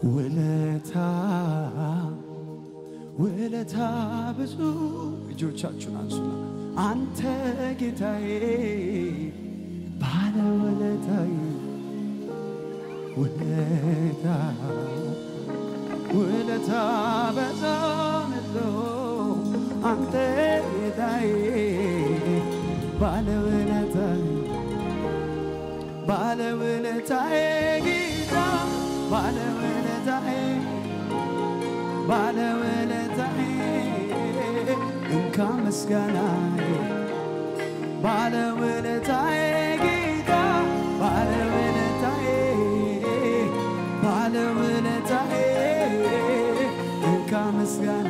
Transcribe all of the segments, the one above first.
ውለታ ውለታ ብዙ እጆቻችሁን አንሱና አንተ ጌታዬ ባለ ውለታዬ ውለታ ውለታ በዛነቶ አንተ ጌታዬ ባለ ውለታዬ ባለ ውለታዬ ጌታ ባለ ውለታዬ ባለ ውለታዬ እንካ ምስጋናዬ ባለ ውለታዬ ጌታ ባለ ውለታዬ ባለ ውለታዬ እንካ ምስጋና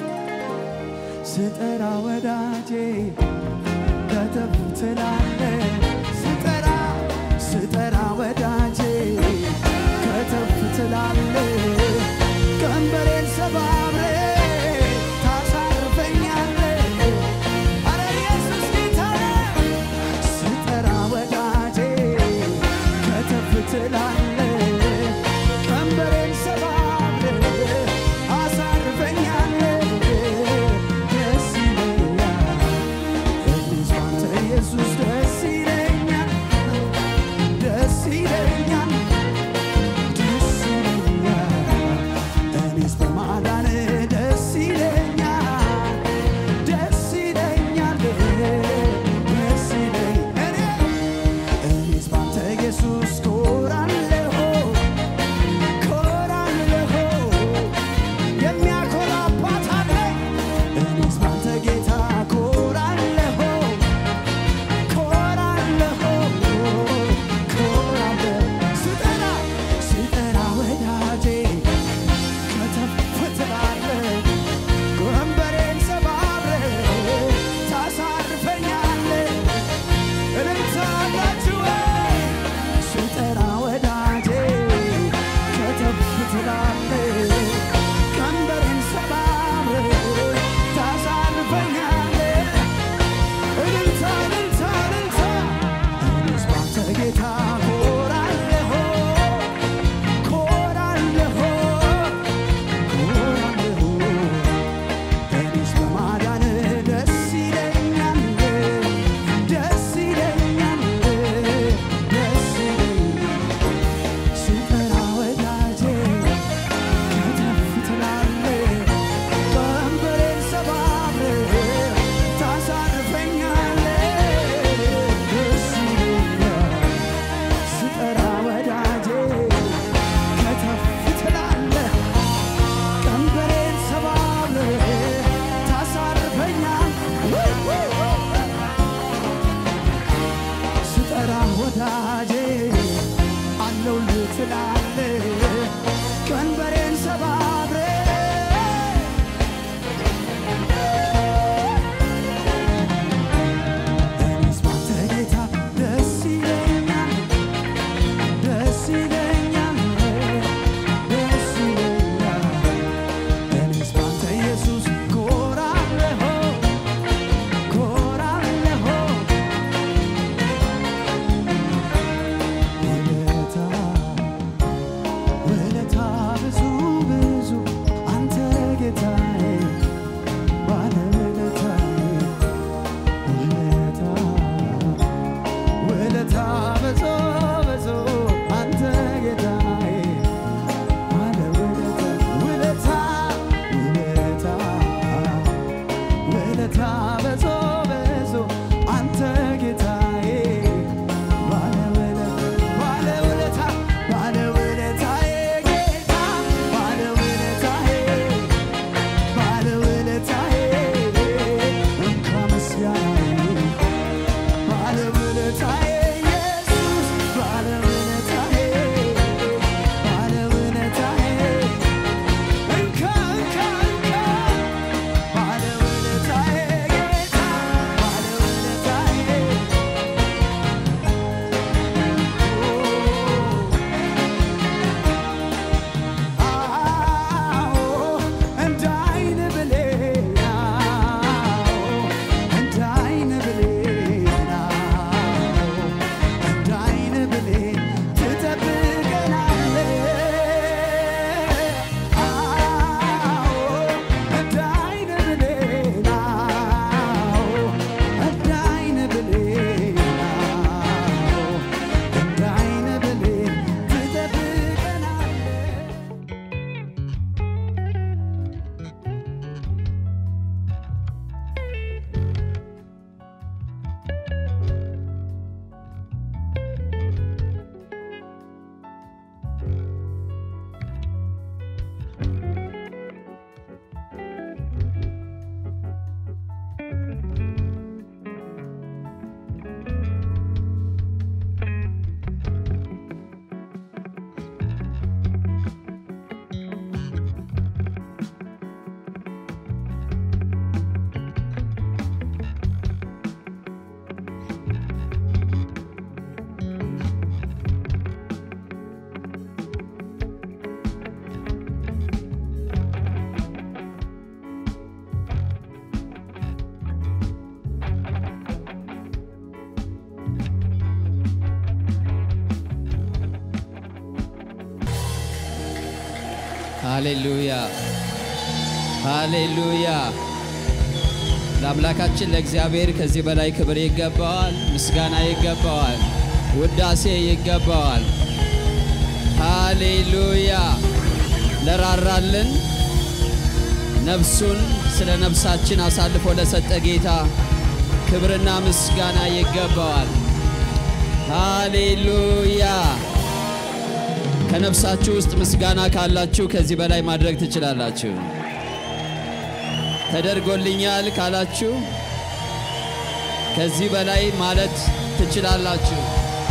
ስጠራ ወዳጄ ከተፍ ትላለ ስጠራ ስጠራ ወዳጄ ከተፍ ትላለ ቀንበሬን ሰባብሬ ታሳርፈኛለ አረ ኢየሱስ ጌታ ነው። ስጠራ ወዳጄ ከተፍ ትላለ ቀንበሬን ሰባብሬ አሳርፈኛለ ደስ ይለኛል እኔስ ባንተ ኢየሱስ ደስ ይለኛል ሃሌሉያ ሃሌሉያ። ለአምላካችን ለእግዚአብሔር ከዚህ በላይ ክብር ይገባዋል፣ ምስጋና ይገባዋል፣ ውዳሴ ይገባዋል። ሃሌሉያ። ለራራልን ነፍሱን ስለ ነፍሳችን አሳልፎ ለሰጠ ጌታ ክብርና ምስጋና ይገባዋል። ሃሌሉያ። ከነፍሳችሁ ውስጥ ምስጋና ካላችሁ ከዚህ በላይ ማድረግ ትችላላችሁ። ተደርጎልኛል ካላችሁ ከዚህ በላይ ማለት ትችላላችሁ።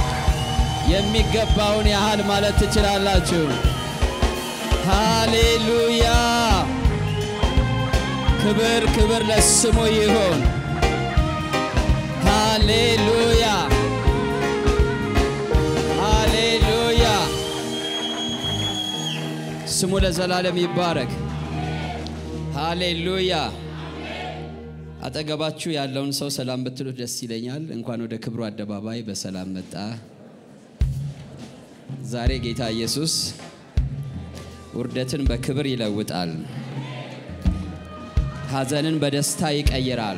የሚገባውን ያህል ማለት ትችላላችሁ። ሃሌሉያ። ክብር ክብር ለስሙ ይሁን። ሃሌሉያ ሃሌሉያ። ስሙ ለዘላለም ይባረክ። ሃሌሉያ። አጠገባችሁ ያለውን ሰው ሰላም ብትሉት ደስ ይለኛል። እንኳን ወደ ክብሩ አደባባይ በሰላም መጣ። ዛሬ ጌታ ኢየሱስ ውርደትን በክብር ይለውጣል። ሐዘንን በደስታ ይቀይራል።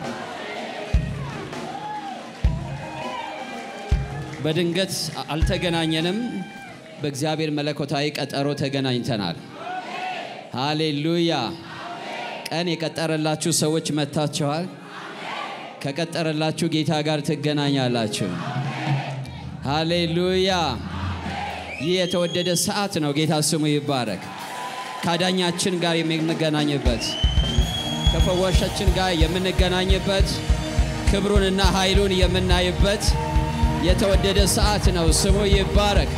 በድንገት አልተገናኘንም። በእግዚአብሔር መለኮታዊ ቀጠሮ ተገናኝተናል። ሃሌሉያ። ቀን የቀጠረላችሁ ሰዎች መጥታችኋል። ከቀጠረላችሁ ጌታ ጋር ትገናኛላችሁ። ሃሌሉያ። ይህ የተወደደ ሰዓት ነው። ጌታ ስሙ ይባረክ። ከአዳኛችን ጋር የምንገናኝበት ከፈዋሻችን ጋር የምንገናኝበት ክብሩንና ኃይሉን የምናይበት የተወደደ ሰዓት ነው። ስሙ ይባረክ።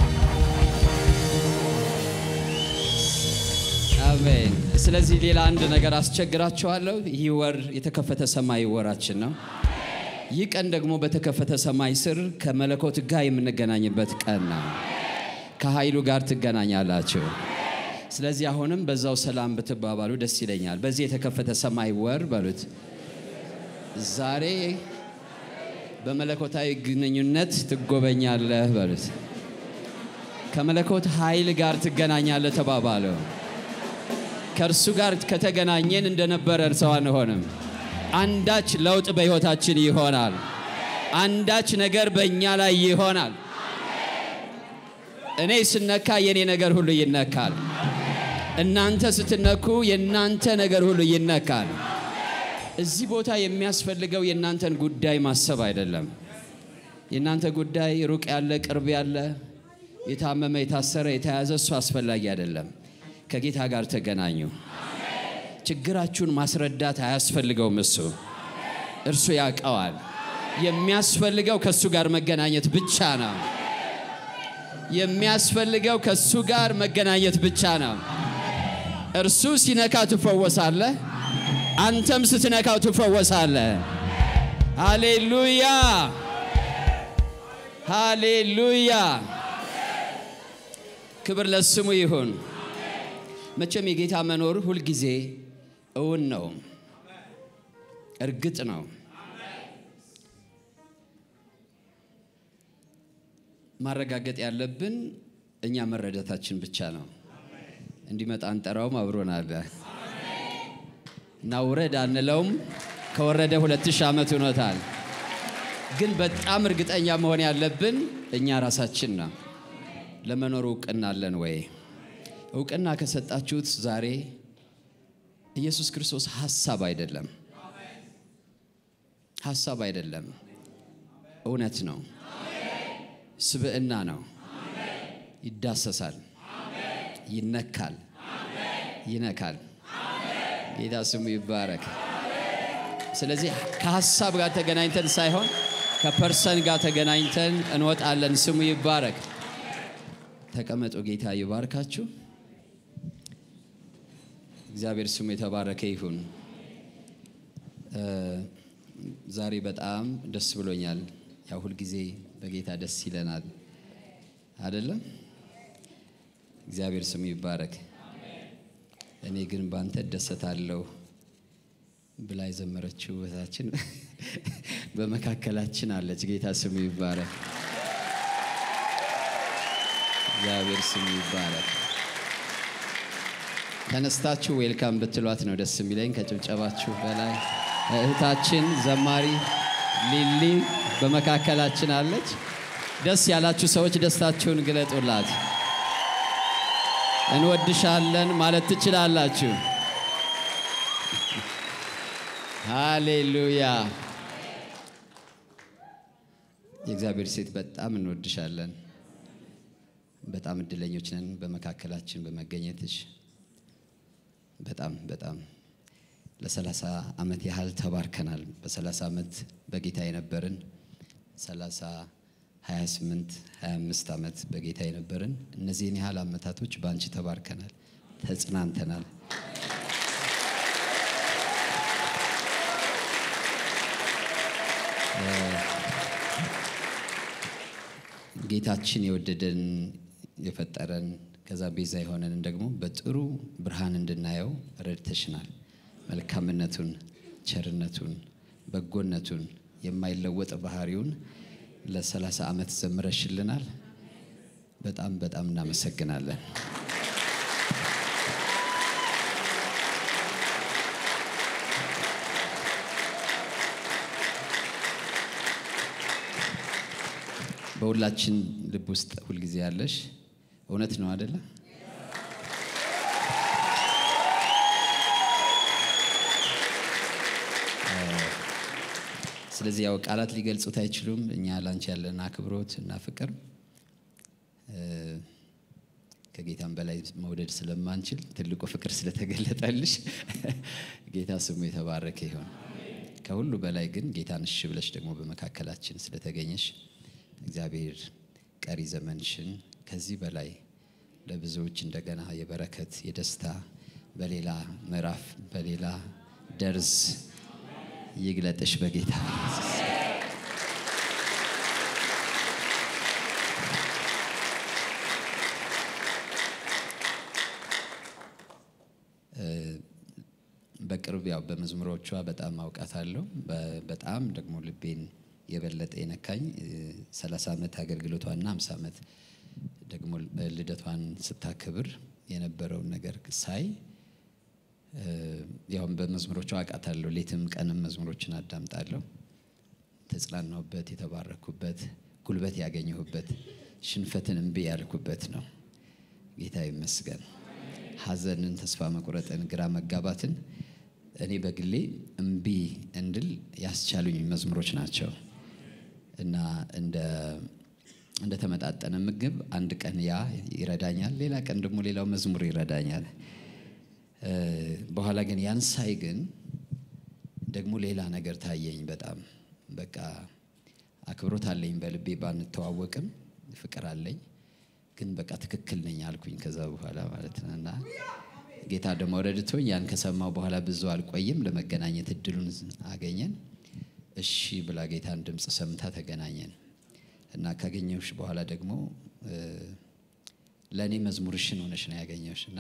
አሜን። ስለዚህ ሌላ አንድ ነገር አስቸግራችኋለሁ። ይህ ወር የተከፈተ ሰማይ ወራችን ነው። ይህ ቀን ደግሞ በተከፈተ ሰማይ ስር ከመለኮት ጋር የምንገናኝበት ቀን ነው። ከኃይሉ ጋር ትገናኛላችሁ። ስለዚህ አሁንም በዛው ሰላም ብትባባሉ ደስ ይለኛል። በዚህ የተከፈተ ሰማይ ወር በሉት ዛሬ በመለኮታዊ ግንኙነት ትጎበኛለህ በሉት። ከመለኮት ኃይል ጋር ትገናኛለህ ተባባለው። ከእርሱ ጋር ከተገናኘን እንደነበረ ሰው አንሆንም። አንዳች ለውጥ በሕይወታችን ይሆናል። አንዳች ነገር በእኛ ላይ ይሆናል። እኔ ስነካ የእኔ ነገር ሁሉ ይነካል። እናንተ ስትነኩ የእናንተ ነገር ሁሉ ይነካል። እዚህ ቦታ የሚያስፈልገው የእናንተን ጉዳይ ማሰብ አይደለም። የእናንተ ጉዳይ ሩቅ ያለ ቅርብ ያለ የታመመ የታሰረ የተያዘ እሱ አስፈላጊ አይደለም። ከጌታ ጋር ተገናኙ። ችግራችሁን ማስረዳት አያስፈልገውም። እሱ እርሱ ያውቀዋል። የሚያስፈልገው ከእሱ ጋር መገናኘት ብቻ ነው። የሚያስፈልገው ከእሱ ጋር መገናኘት ብቻ ነው። እርሱ ሲነካ ትፈወሳለህ። አንተም ስትነካው ትፈወሳለህ። ሃሌሉያ ሃሌሉያ። ክብር ለስሙ ይሁን። መቼም የጌታ መኖር ሁልጊዜ እውን ነው፣ እርግጥ ነው። ማረጋገጥ ያለብን እኛ መረዳታችን ብቻ ነው። እንዲመጣ አንጠራውም፣ አብሮን አለ እና ውረድ አንለውም። ከወረደ ሁለት ሺህ ዓመት ሆኖታል። ግን በጣም እርግጠኛ መሆን ያለብን እኛ ራሳችን ነው። ለመኖር እውቅና አለን ወይ? እውቅና ከሰጣችሁት ዛሬ ኢየሱስ ክርስቶስ ሀሳብ አይደለም፣ ሀሳብ አይደለም፣ እውነት ነው፣ ስብዕና ነው። ይዳሰሳል፣ ይነካል፣ ይነካል። ጌታ ስሙ ይባረክ። ስለዚህ ከሀሳብ ጋር ተገናኝተን ሳይሆን ከፐርሰን ጋር ተገናኝተን እንወጣለን። ስሙ ይባረክ። ተቀመጡ። ጌታ ይባርካችሁ። እግዚአብሔር ስሙ የተባረከ ይሁን። ዛሬ በጣም ደስ ብሎኛል። ያው ሁልጊዜ በጌታ ደስ ይለናል አይደለም? እግዚአብሔር ስሙ ይባረክ። እኔ ግን ባንተ እደሰታለሁ ብላ የዘመረችው እህታችን በመካከላችን አለች። ጌታ ስሙ ይባረክ። እግዚአብሔር ስሙ ይባረክ። ተነስታችሁ ዌልካም ብትሏት ነው ደስ የሚለኝ ከጭብጨባችሁ በላይ። እህታችን ዘማሪ ሊሊ በመካከላችን አለች። ደስ ያላችሁ ሰዎች ደስታችሁን ግለጡላት። እንወድሻለን ማለት ትችላላችሁ። ሃሌሉያ። የእግዚአብሔር ሴት በጣም እንወድሻለን። በጣም እድለኞች ነን በመካከላችን በመገኘትሽ። በጣም በጣም ለሰላሳ ዓመት ያህል ተባርከናል። በሰላሳ ዓመት በጌታ የነበርን ሰላሳ 28 25 ዓመት በጌታ የነበርን እነዚህን ያህል ዓመታቶች በአንቺ ተባርከናል፣ ተጽናንተናል። ጌታችን የወደደን የፈጠረን ከዛ ቤዛ የሆነንን ደግሞ በጥሩ ብርሃን እንድናየው ረድተሽናል። መልካምነቱን፣ ቸርነቱን፣ በጎነቱን የማይለወጥ ባህሪውን ለሰላሳ ዓመት ዘምረሽልናል። በጣም በጣም እናመሰግናለን። በሁላችን ልብ ውስጥ ሁልጊዜ ያለሽ እውነት ነው አደለ? ስለዚህ ያው ቃላት ሊገልጹት አይችሉም። እኛ ላንቺ ያለን አክብሮት እና ፍቅር ከጌታም በላይ መውደድ ስለማንችል ትልቁ ፍቅር ስለተገለጠልሽ ጌታ ስሙ የተባረከ ይሆን። ከሁሉ በላይ ግን ጌታን እሺ ብለሽ ደግሞ በመካከላችን ስለተገኘሽ እግዚአብሔር ቀሪ ዘመንሽን ከዚህ በላይ ለብዙዎች እንደገና የበረከት የደስታ በሌላ ምዕራፍ በሌላ ደርዝ ይግለጥሽ በጌታ በቅርብ ያው በመዝሙሮቿ በጣም አውቃታለሁ። በጣም ደግሞ ልቤን የበለጠ የነካኝ 30 ዓመት አገልግሎቷና 50 ዓመት ደግሞ ልደቷን ስታክብር የነበረውን ነገር ሳይ ያው በመዝሙሮቿ አውቃታለሁ። ሌትም ቀንም መዝሙሮችን አዳምጣለሁ። ተጽናናሁበት፣ የተባረኩበት፣ ጉልበት ያገኘሁበት፣ ሽንፈትን እምቢ ያልኩበት ነው። ጌታ ይመስገን። ሐዘንን፣ ተስፋ መቁረጥን፣ ግራ መጋባትን እኔ በግሌ እምቢ እንድል ያስቻሉኝ መዝሙሮች ናቸው እና እንደ እንደተመጣጠነ ምግብ አንድ ቀን ያ ይረዳኛል፣ ሌላ ቀን ደግሞ ሌላው መዝሙር ይረዳኛል። በኋላ ግን ያን ሳይ ግን ደግሞ ሌላ ነገር ታየኝ። በጣም በቃ አክብሮት አለኝ በልቤ ባንተዋወቅም ፍቅር አለኝ ግን በቃ ትክክል ነኝ አልኩኝ። ከዛ በኋላ ማለት ነው እና ጌታ ደግሞ ረድቶኝ ያን ከሰማው በኋላ ብዙ አልቆይም፣ ለመገናኘት እድሉን አገኘን። እሺ ብላ ጌታን ድምፅ ሰምታ ተገናኘን እና ካገኘሁሽ በኋላ ደግሞ ለእኔ መዝሙርሽን ሆነሽ ነው ያገኘሁሽ እና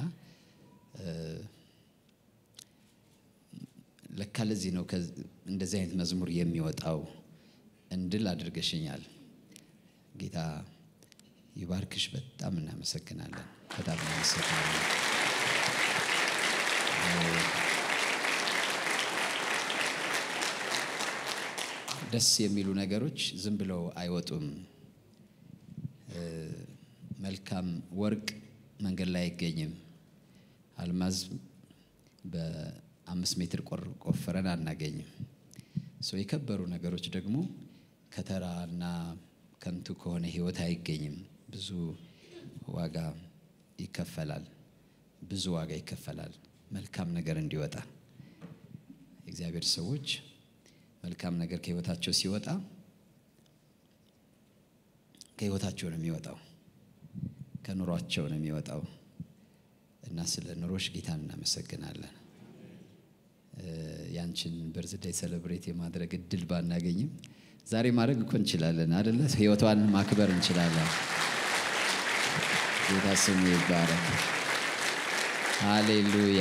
ለካ ለዚህ ነው እንደዚህ አይነት መዝሙር የሚወጣው እንድል አድርገሽኛል። ጌታ ይባርክሽ። በጣም እናመሰግናለን። በጣም እናመሰግናለን። ደስ የሚሉ ነገሮች ዝም ብለው አይወጡም። መልካም ወርቅ መንገድ ላይ አይገኝም። አልማዝ በአምስት ሜትር ቆፍረን አናገኝም። ሰው የከበሩ ነገሮች ደግሞ ከተራና ከንቱ ከሆነ ሕይወት አይገኝም። ብዙ ዋጋ ይከፈላል። ብዙ ዋጋ ይከፈላል መልካም ነገር እንዲወጣ። የእግዚአብሔር ሰዎች መልካም ነገር ከሕይወታቸው ሲወጣ ከሕይወታቸው ነው የሚወጣው፣ ከኑሯቸው ነው የሚወጣው እና ስለ ኑሮሽ ጌታን እናመሰግናለን። ያንቺን በርዝዳይ ሰለብሬት የማድረግ እድል ባናገኝም ዛሬ ማድረግ እኮ እንችላለን አደለ? ህይወቷን ማክበር እንችላለን። ጌታ ስሙ ይባረክ። ሃሌሉያ።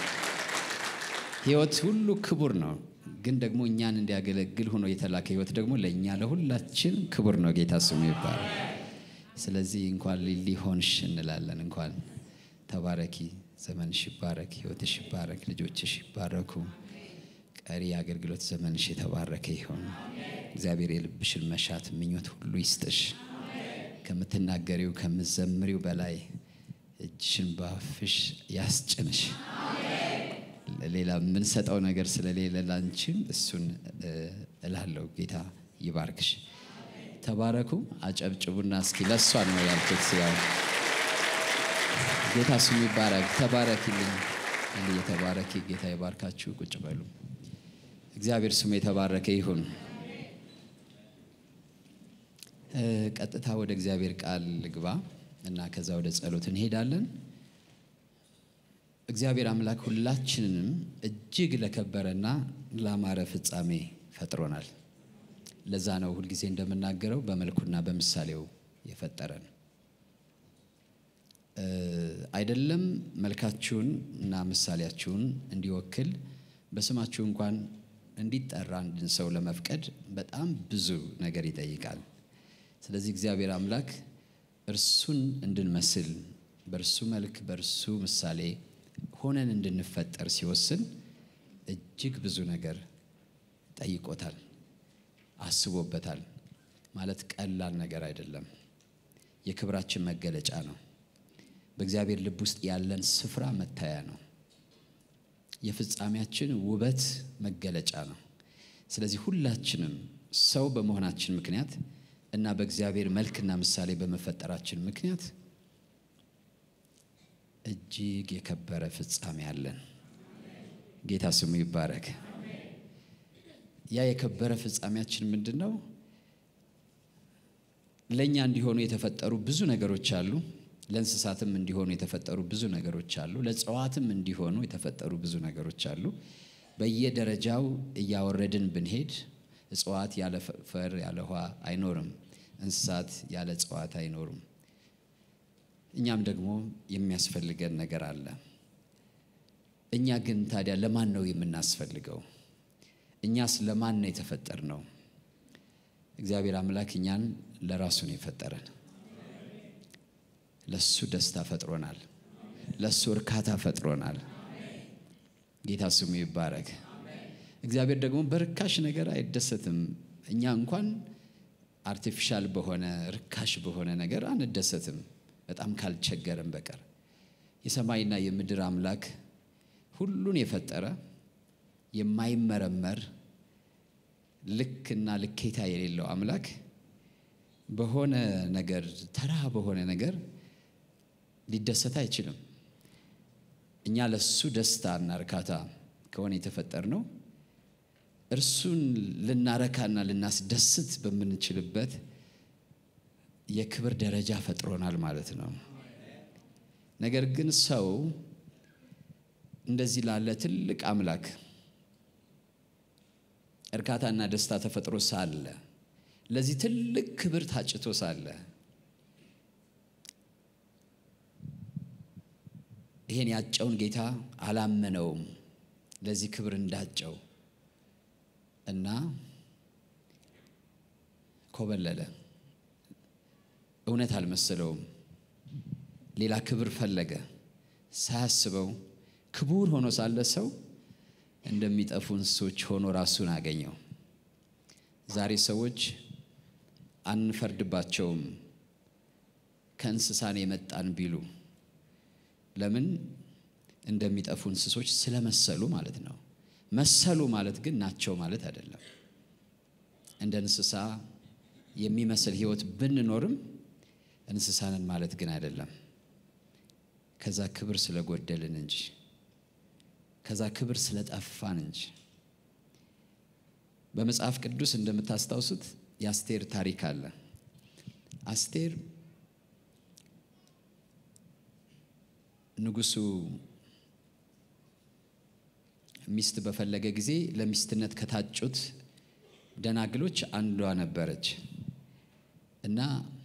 ህይወት ሁሉ ክቡር ነው፣ ግን ደግሞ እኛን እንዲያገለግል ሆኖ የተላከ ህይወት ደግሞ ለእኛ ለሁላችን ክቡር ነው። ጌታ ስሙ ይባረክ። ስለዚህ እንኳን ሊሊ ሆንሽ እንላለን። እንኳን ተባረኪ። ዘመንሽ ይባረክ፣ ህይወትሽ ይባረክ፣ ልጆችሽ ይባረኩ። ቀሪ የአገልግሎት ዘመንሽ የተባረከ ይሁን። እግዚአብሔር የልብሽን መሻት ምኞት ሁሉ ይስጥሽ። ከምትናገሪው ከምትዘምሪው በላይ እጅሽን ባፍሽ ያስጭንሽ። ሌላ የምንሰጠው ነገር ስለሌለ ላንቺም እሱን እላለሁ። ጌታ ይባርክሽ። ተባረኩ። አጨብጭቡና እስኪ ለእሷ ነው ያልኩት። ያው ጌታ ስሙ ይባረክ። ተባረኪልኝ። እንዲህ የተባረኪ ጌታ ይባርካችሁ። ቁጭ በሉ። እግዚአብሔር ስሙ የተባረከ ይሁን። ቀጥታ ወደ እግዚአብሔር ቃል ልግባ እና ከዛ ወደ ጸሎት እንሄዳለን። እግዚአብሔር አምላክ ሁላችንንም እጅግ ለከበረና ላማረ ፍጻሜ ፈጥሮናል። ለዛ ነው ሁልጊዜ እንደምናገረው በመልኩና በምሳሌው የፈጠረን አይደለም። መልካችሁን እና ምሳሌያችሁን እንዲወክል በስማችሁ እንኳን እንዲጠራ አንድን ሰው ለመፍቀድ በጣም ብዙ ነገር ይጠይቃል። ስለዚህ እግዚአብሔር አምላክ እርሱን እንድንመስል በእርሱ መልክ በእርሱ ምሳሌ ሆነን እንድንፈጠር ሲወስን እጅግ ብዙ ነገር ጠይቆታል፣ አስቦበታል። ማለት ቀላል ነገር አይደለም። የክብራችን መገለጫ ነው። በእግዚአብሔር ልብ ውስጥ ያለን ስፍራ መታያ ነው። የፍጻሜያችን ውበት መገለጫ ነው። ስለዚህ ሁላችንም ሰው በመሆናችን ምክንያት እና በእግዚአብሔር መልክና ምሳሌ በመፈጠራችን ምክንያት እጅግ የከበረ ፍጻሜ አለን። ጌታ ስሙ ይባረክ። ያ የከበረ ፍጻሜያችን ምንድን ነው? ለእኛ እንዲሆኑ የተፈጠሩ ብዙ ነገሮች አሉ። ለእንስሳትም እንዲሆኑ የተፈጠሩ ብዙ ነገሮች አሉ። ለእጽዋትም እንዲሆኑ የተፈጠሩ ብዙ ነገሮች አሉ። በየደረጃው እያወረድን ብንሄድ እጽዋት ያለ ፈር ያለ ውሃ አይኖርም። እንስሳት ያለ እጽዋት አይኖሩም። እኛም ደግሞ የሚያስፈልገን ነገር አለ። እኛ ግን ታዲያ ለማን ነው የምናስፈልገው? እኛስ ለማን ነው የተፈጠር ነው? እግዚአብሔር አምላክ እኛን ለራሱ ነው የፈጠረን። ለሱ ደስታ ፈጥሮናል። ለሱ እርካታ ፈጥሮናል። ጌታ ስሙ ይባረክ። እግዚአብሔር ደግሞ በርካሽ ነገር አይደሰትም። እኛ እንኳን አርቲፊሻል በሆነ ርካሽ በሆነ ነገር አንደሰትም፣ በጣም ካልቸገረን በቀር የሰማይና የምድር አምላክ ሁሉን የፈጠረ የማይመረመር ልክና ልኬታ የሌለው አምላክ በሆነ ነገር ተራ በሆነ ነገር ሊደሰት አይችልም። እኛ ለሱ ደስታና እርካታ ከሆነ የተፈጠር ነው እርሱን ልናረካና ልናስደስት በምንችልበት የክብር ደረጃ ፈጥሮናል ማለት ነው። ነገር ግን ሰው እንደዚህ ላለ ትልቅ አምላክ እርካታና ደስታ ተፈጥሮ ሳለ ለዚህ ትልቅ ክብር ታጭቶ ሳለ ይሄን ያጨውን ጌታ አላመነውም ለዚህ ክብር እንዳጨው እና ኮበለለ። እውነት አልመሰለውም። ሌላ ክብር ፈለገ። ሳያስበው ክቡር ሆኖ ሳለ ሰው እንደሚጠፉ እንስሶች ሆኖ ራሱን አገኘው። ዛሬ ሰዎች አንፈርድባቸውም ከእንስሳን የመጣን ቢሉ ለምን እንደሚጠፉ እንስሶች ስለመሰሉ ማለት ነው። መሰሉ ማለት ግን ናቸው ማለት አይደለም። እንደ እንስሳ የሚመስል ሕይወት ብንኖርም እንስሳንን ማለት ግን አይደለም። ከዛ ክብር ስለጎደልን እንጂ ከዛ ክብር ስለጠፋን እንጂ። በመጽሐፍ ቅዱስ እንደምታስታውሱት የአስቴር ታሪክ አለ። አስቴር ንጉሱ ሚስት በፈለገ ጊዜ ለሚስትነት ከታጩት ደናግሎች አንዷ ነበረች እና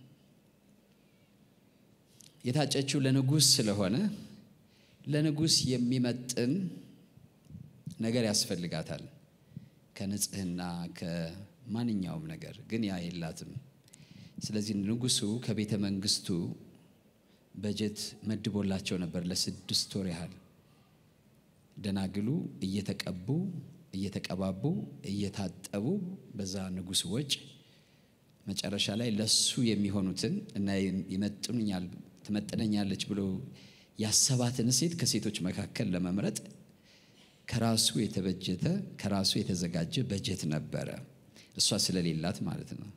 የታጨችው ለንጉስ ስለሆነ ለንጉስ የሚመጥን ነገር ያስፈልጋታል ከንጽህና ከማንኛውም ነገር ግን ያ የላትም። ስለዚህ ንጉሱ ከቤተ መንግስቱ በጀት መድቦላቸው ነበር ለስድስት ወር ያህል ደናግሉ እየተቀቡ እየተቀባቡ እየታጠቡ በዛ ንጉሥ ወጭ መጨረሻ ላይ ለሱ የሚሆኑትን እና ይመጥኑኛል ትመጥነኛለች ብሎ ያሰባትን ሴት ከሴቶች መካከል ለመምረጥ ከራሱ የተበጀተ ከራሱ የተዘጋጀ በጀት ነበረ። እሷ ስለሌላት ማለት ነው።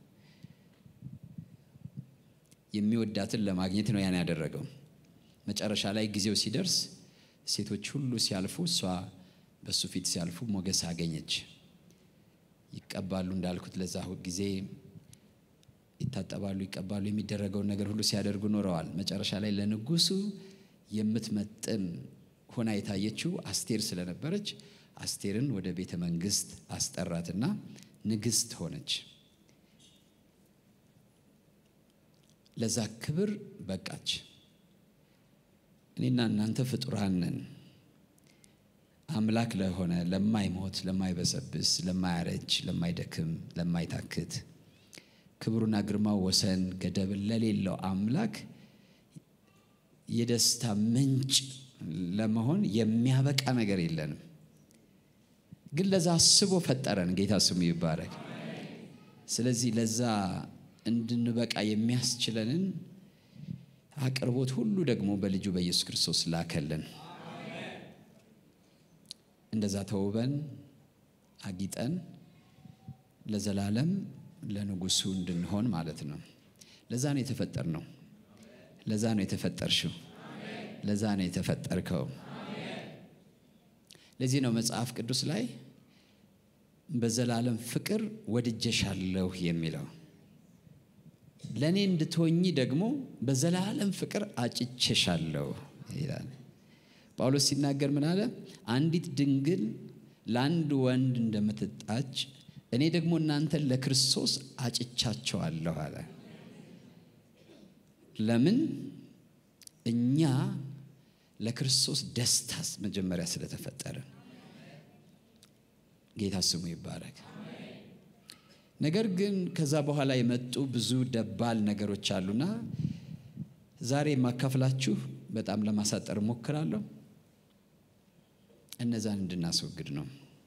የሚወዳትን ለማግኘት ነው ያን ያደረገው። መጨረሻ ላይ ጊዜው ሲደርስ ሴቶች ሁሉ ሲያልፉ እሷ በሱ ፊት ሲያልፉ ሞገስ አገኘች። ይቀባሉ እንዳልኩት ለዛ ጊዜ ይታጠባሉ፣ ይቀባሉ፣ የሚደረገውን ነገር ሁሉ ሲያደርጉ ኖረዋል። መጨረሻ ላይ ለንጉሱ የምትመጥን ሆና የታየችው አስቴር ስለነበረች አስቴርን ወደ ቤተ መንግስት አስጠራትና ንግስት ሆነች። ለዛ ክብር በቃች። እኔና እናንተ ፍጡራን ነን። አምላክ ለሆነ ለማይሞት፣ ለማይበሰብስ፣ ለማያረጅ፣ ለማይደክም፣ ለማይታክት ክብሩና ግርማው ወሰን ገደብ ለሌለው አምላክ የደስታ ምንጭ ለመሆን የሚያበቃ ነገር የለንም። ግን ለዛ አስቦ ፈጠረን። ጌታ ስሙ ይባረክ። ስለዚህ ለዛ እንድንበቃ የሚያስችለንን አቅርቦት ሁሉ ደግሞ በልጁ በኢየሱስ ክርስቶስ ላከልን። እንደዛ ተውበን አጊጠን ለዘላለም ለንጉሱ እንድንሆን ማለት ነው። ለዛ ነው የተፈጠር ነው። ለዛ ነው የተፈጠርሽው። ለዛ ነው የተፈጠርከው። ለዚህ ነው መጽሐፍ ቅዱስ ላይ በዘላለም ፍቅር ወድጀሻለሁ የሚለው። ለእኔ እንድትሆኚ ደግሞ በዘላለም ፍቅር አጭቼሻለሁ ይላል። ጳውሎስ ሲናገር ምን አለ? አንዲት ድንግል ለአንድ ወንድ እንደምትጣጭ እኔ ደግሞ እናንተን ለክርስቶስ አጭቻቸዋለሁ አለ። ለምን? እኛ ለክርስቶስ ደስታስ መጀመሪያ ስለተፈጠረ። ጌታ ስሙ ይባረክ። ነገር ግን ከዛ በኋላ የመጡ ብዙ ደባል ነገሮች አሉና ዛሬ የማካፍላችሁ በጣም ለማሳጠር እሞክራለሁ። እነዛን እንድናስወግድ ነው።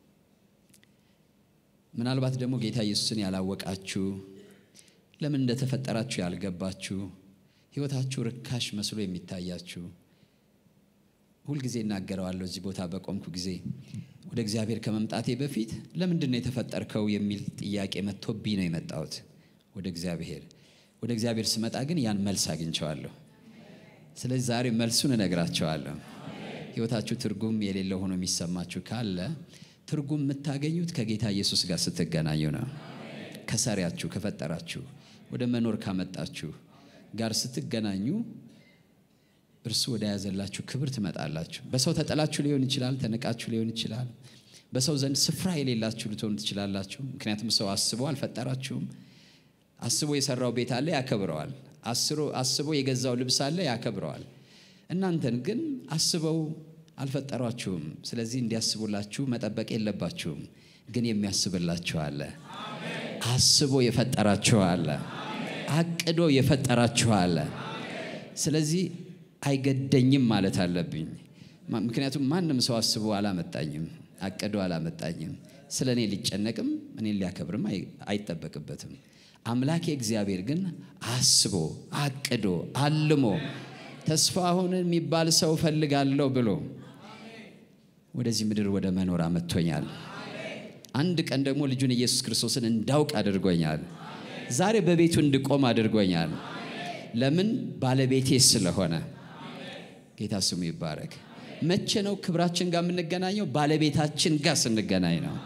ምናልባት ደግሞ ጌታ ኢየሱስን ያላወቃችሁ ለምን እንደተፈጠራችሁ ያልገባችሁ ሕይወታችሁ ርካሽ መስሎ የሚታያችሁ ሁልጊዜ እናገረዋለሁ። እዚህ ቦታ በቆምኩ ጊዜ ወደ እግዚአብሔር ከመምጣቴ በፊት ለምንድን ነው የተፈጠርከው የሚል ጥያቄ መጥቶብኝ ነው የመጣሁት ወደ እግዚአብሔር። ወደ እግዚአብሔር ስመጣ ግን ያን መልስ አግኝቸዋለሁ። ስለዚህ ዛሬ መልሱን እነግራቸዋለሁ። ሕይወታችሁ ትርጉም የሌለው ሆኖ የሚሰማችሁ ካለ ትርጉም የምታገኙት ከጌታ ኢየሱስ ጋር ስትገናኙ ነው። ከሰሪያችሁ ከፈጠራችሁ ወደ መኖር ካመጣችሁ ጋር ስትገናኙ እርሱ ወደ ያዘላችሁ ክብር ትመጣላችሁ። በሰው ተጠላችሁ ሊሆን ይችላል፣ ተንቃችሁ ሊሆን ይችላል። በሰው ዘንድ ስፍራ የሌላችሁ ልትሆኑ ትችላላችሁ። ምክንያቱም ሰው አስቦ አልፈጠራችሁም። አስቦ የሰራው ቤት አለ፣ ያከብረዋል። አስቦ የገዛው ልብስ አለ፣ ያከብረዋል። እናንተን ግን አስበው አልፈጠሯችሁም። ስለዚህ እንዲያስቡላችሁ መጠበቅ የለባችሁም። ግን የሚያስብላችሁ አለ። አስቦ የፈጠራችሁ አለ። አቅዶ የፈጠራችሁ አለ። ስለዚህ አይገደኝም ማለት አለብኝ። ምክንያቱም ማንም ሰው አስቦ አላመጣኝም፣ አቅዶ አላመጣኝም። ስለ እኔ ሊጨነቅም እኔን ሊያከብርም አይጠበቅበትም። አምላኬ እግዚአብሔር ግን አስቦ አቅዶ አልሞ ተስፋሁን የሚባል ሰው ፈልጋለሁ ብሎ ወደዚህ ምድር ወደ መኖር አመጥቶኛል። አንድ ቀን ደግሞ ልጁን ኢየሱስ ክርስቶስን እንዳውቅ አድርጎኛል። ዛሬ በቤቱ እንድቆም አድርጎኛል። ለምን? ባለቤቴ ስለሆነ። ጌታ ስሙ ይባረክ። መቼ ነው ክብራችን ጋር የምንገናኘው? ባለቤታችን ጋር ስንገናኝ ነው።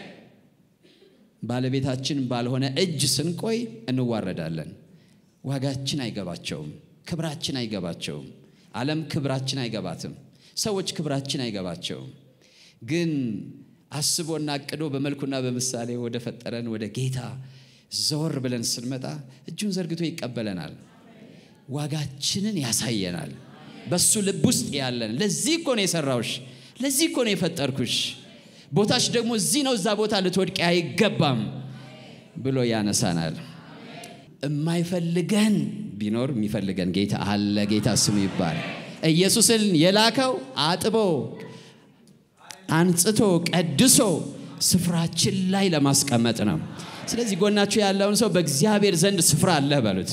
ባለቤታችን ባልሆነ እጅ ስንቆይ እንዋረዳለን። ዋጋችን አይገባቸውም። ክብራችን አይገባቸውም። ዓለም ክብራችን አይገባትም። ሰዎች ክብራችን አይገባቸውም። ግን አስቦና አቅዶ በመልኩና በምሳሌ ወደ ፈጠረን ወደ ጌታ ዘወር ብለን ስንመጣ እጁን ዘርግቶ ይቀበለናል። ዋጋችንን ያሳየናል። በሱ ልብ ውስጥ ያለን ለዚህ እኮ ነው የሰራውሽ፣ ለዚህ እኮ ነው የፈጠርኩሽ፣ ቦታሽ ደግሞ እዚህ ነው፣ እዛ ቦታ ልትወድቂ አይገባም ብሎ ያነሳናል። የማይፈልገን ቢኖር የሚፈልገን ጌታ አለ። ጌታ ስሙ ይባላል። ኢየሱስን የላከው አጥቦ አንጽቶ ቀድሶ ስፍራችን ላይ ለማስቀመጥ ነው። ስለዚህ ጎናችሁ ያለውን ሰው በእግዚአብሔር ዘንድ ስፍራ አለህ በሉት።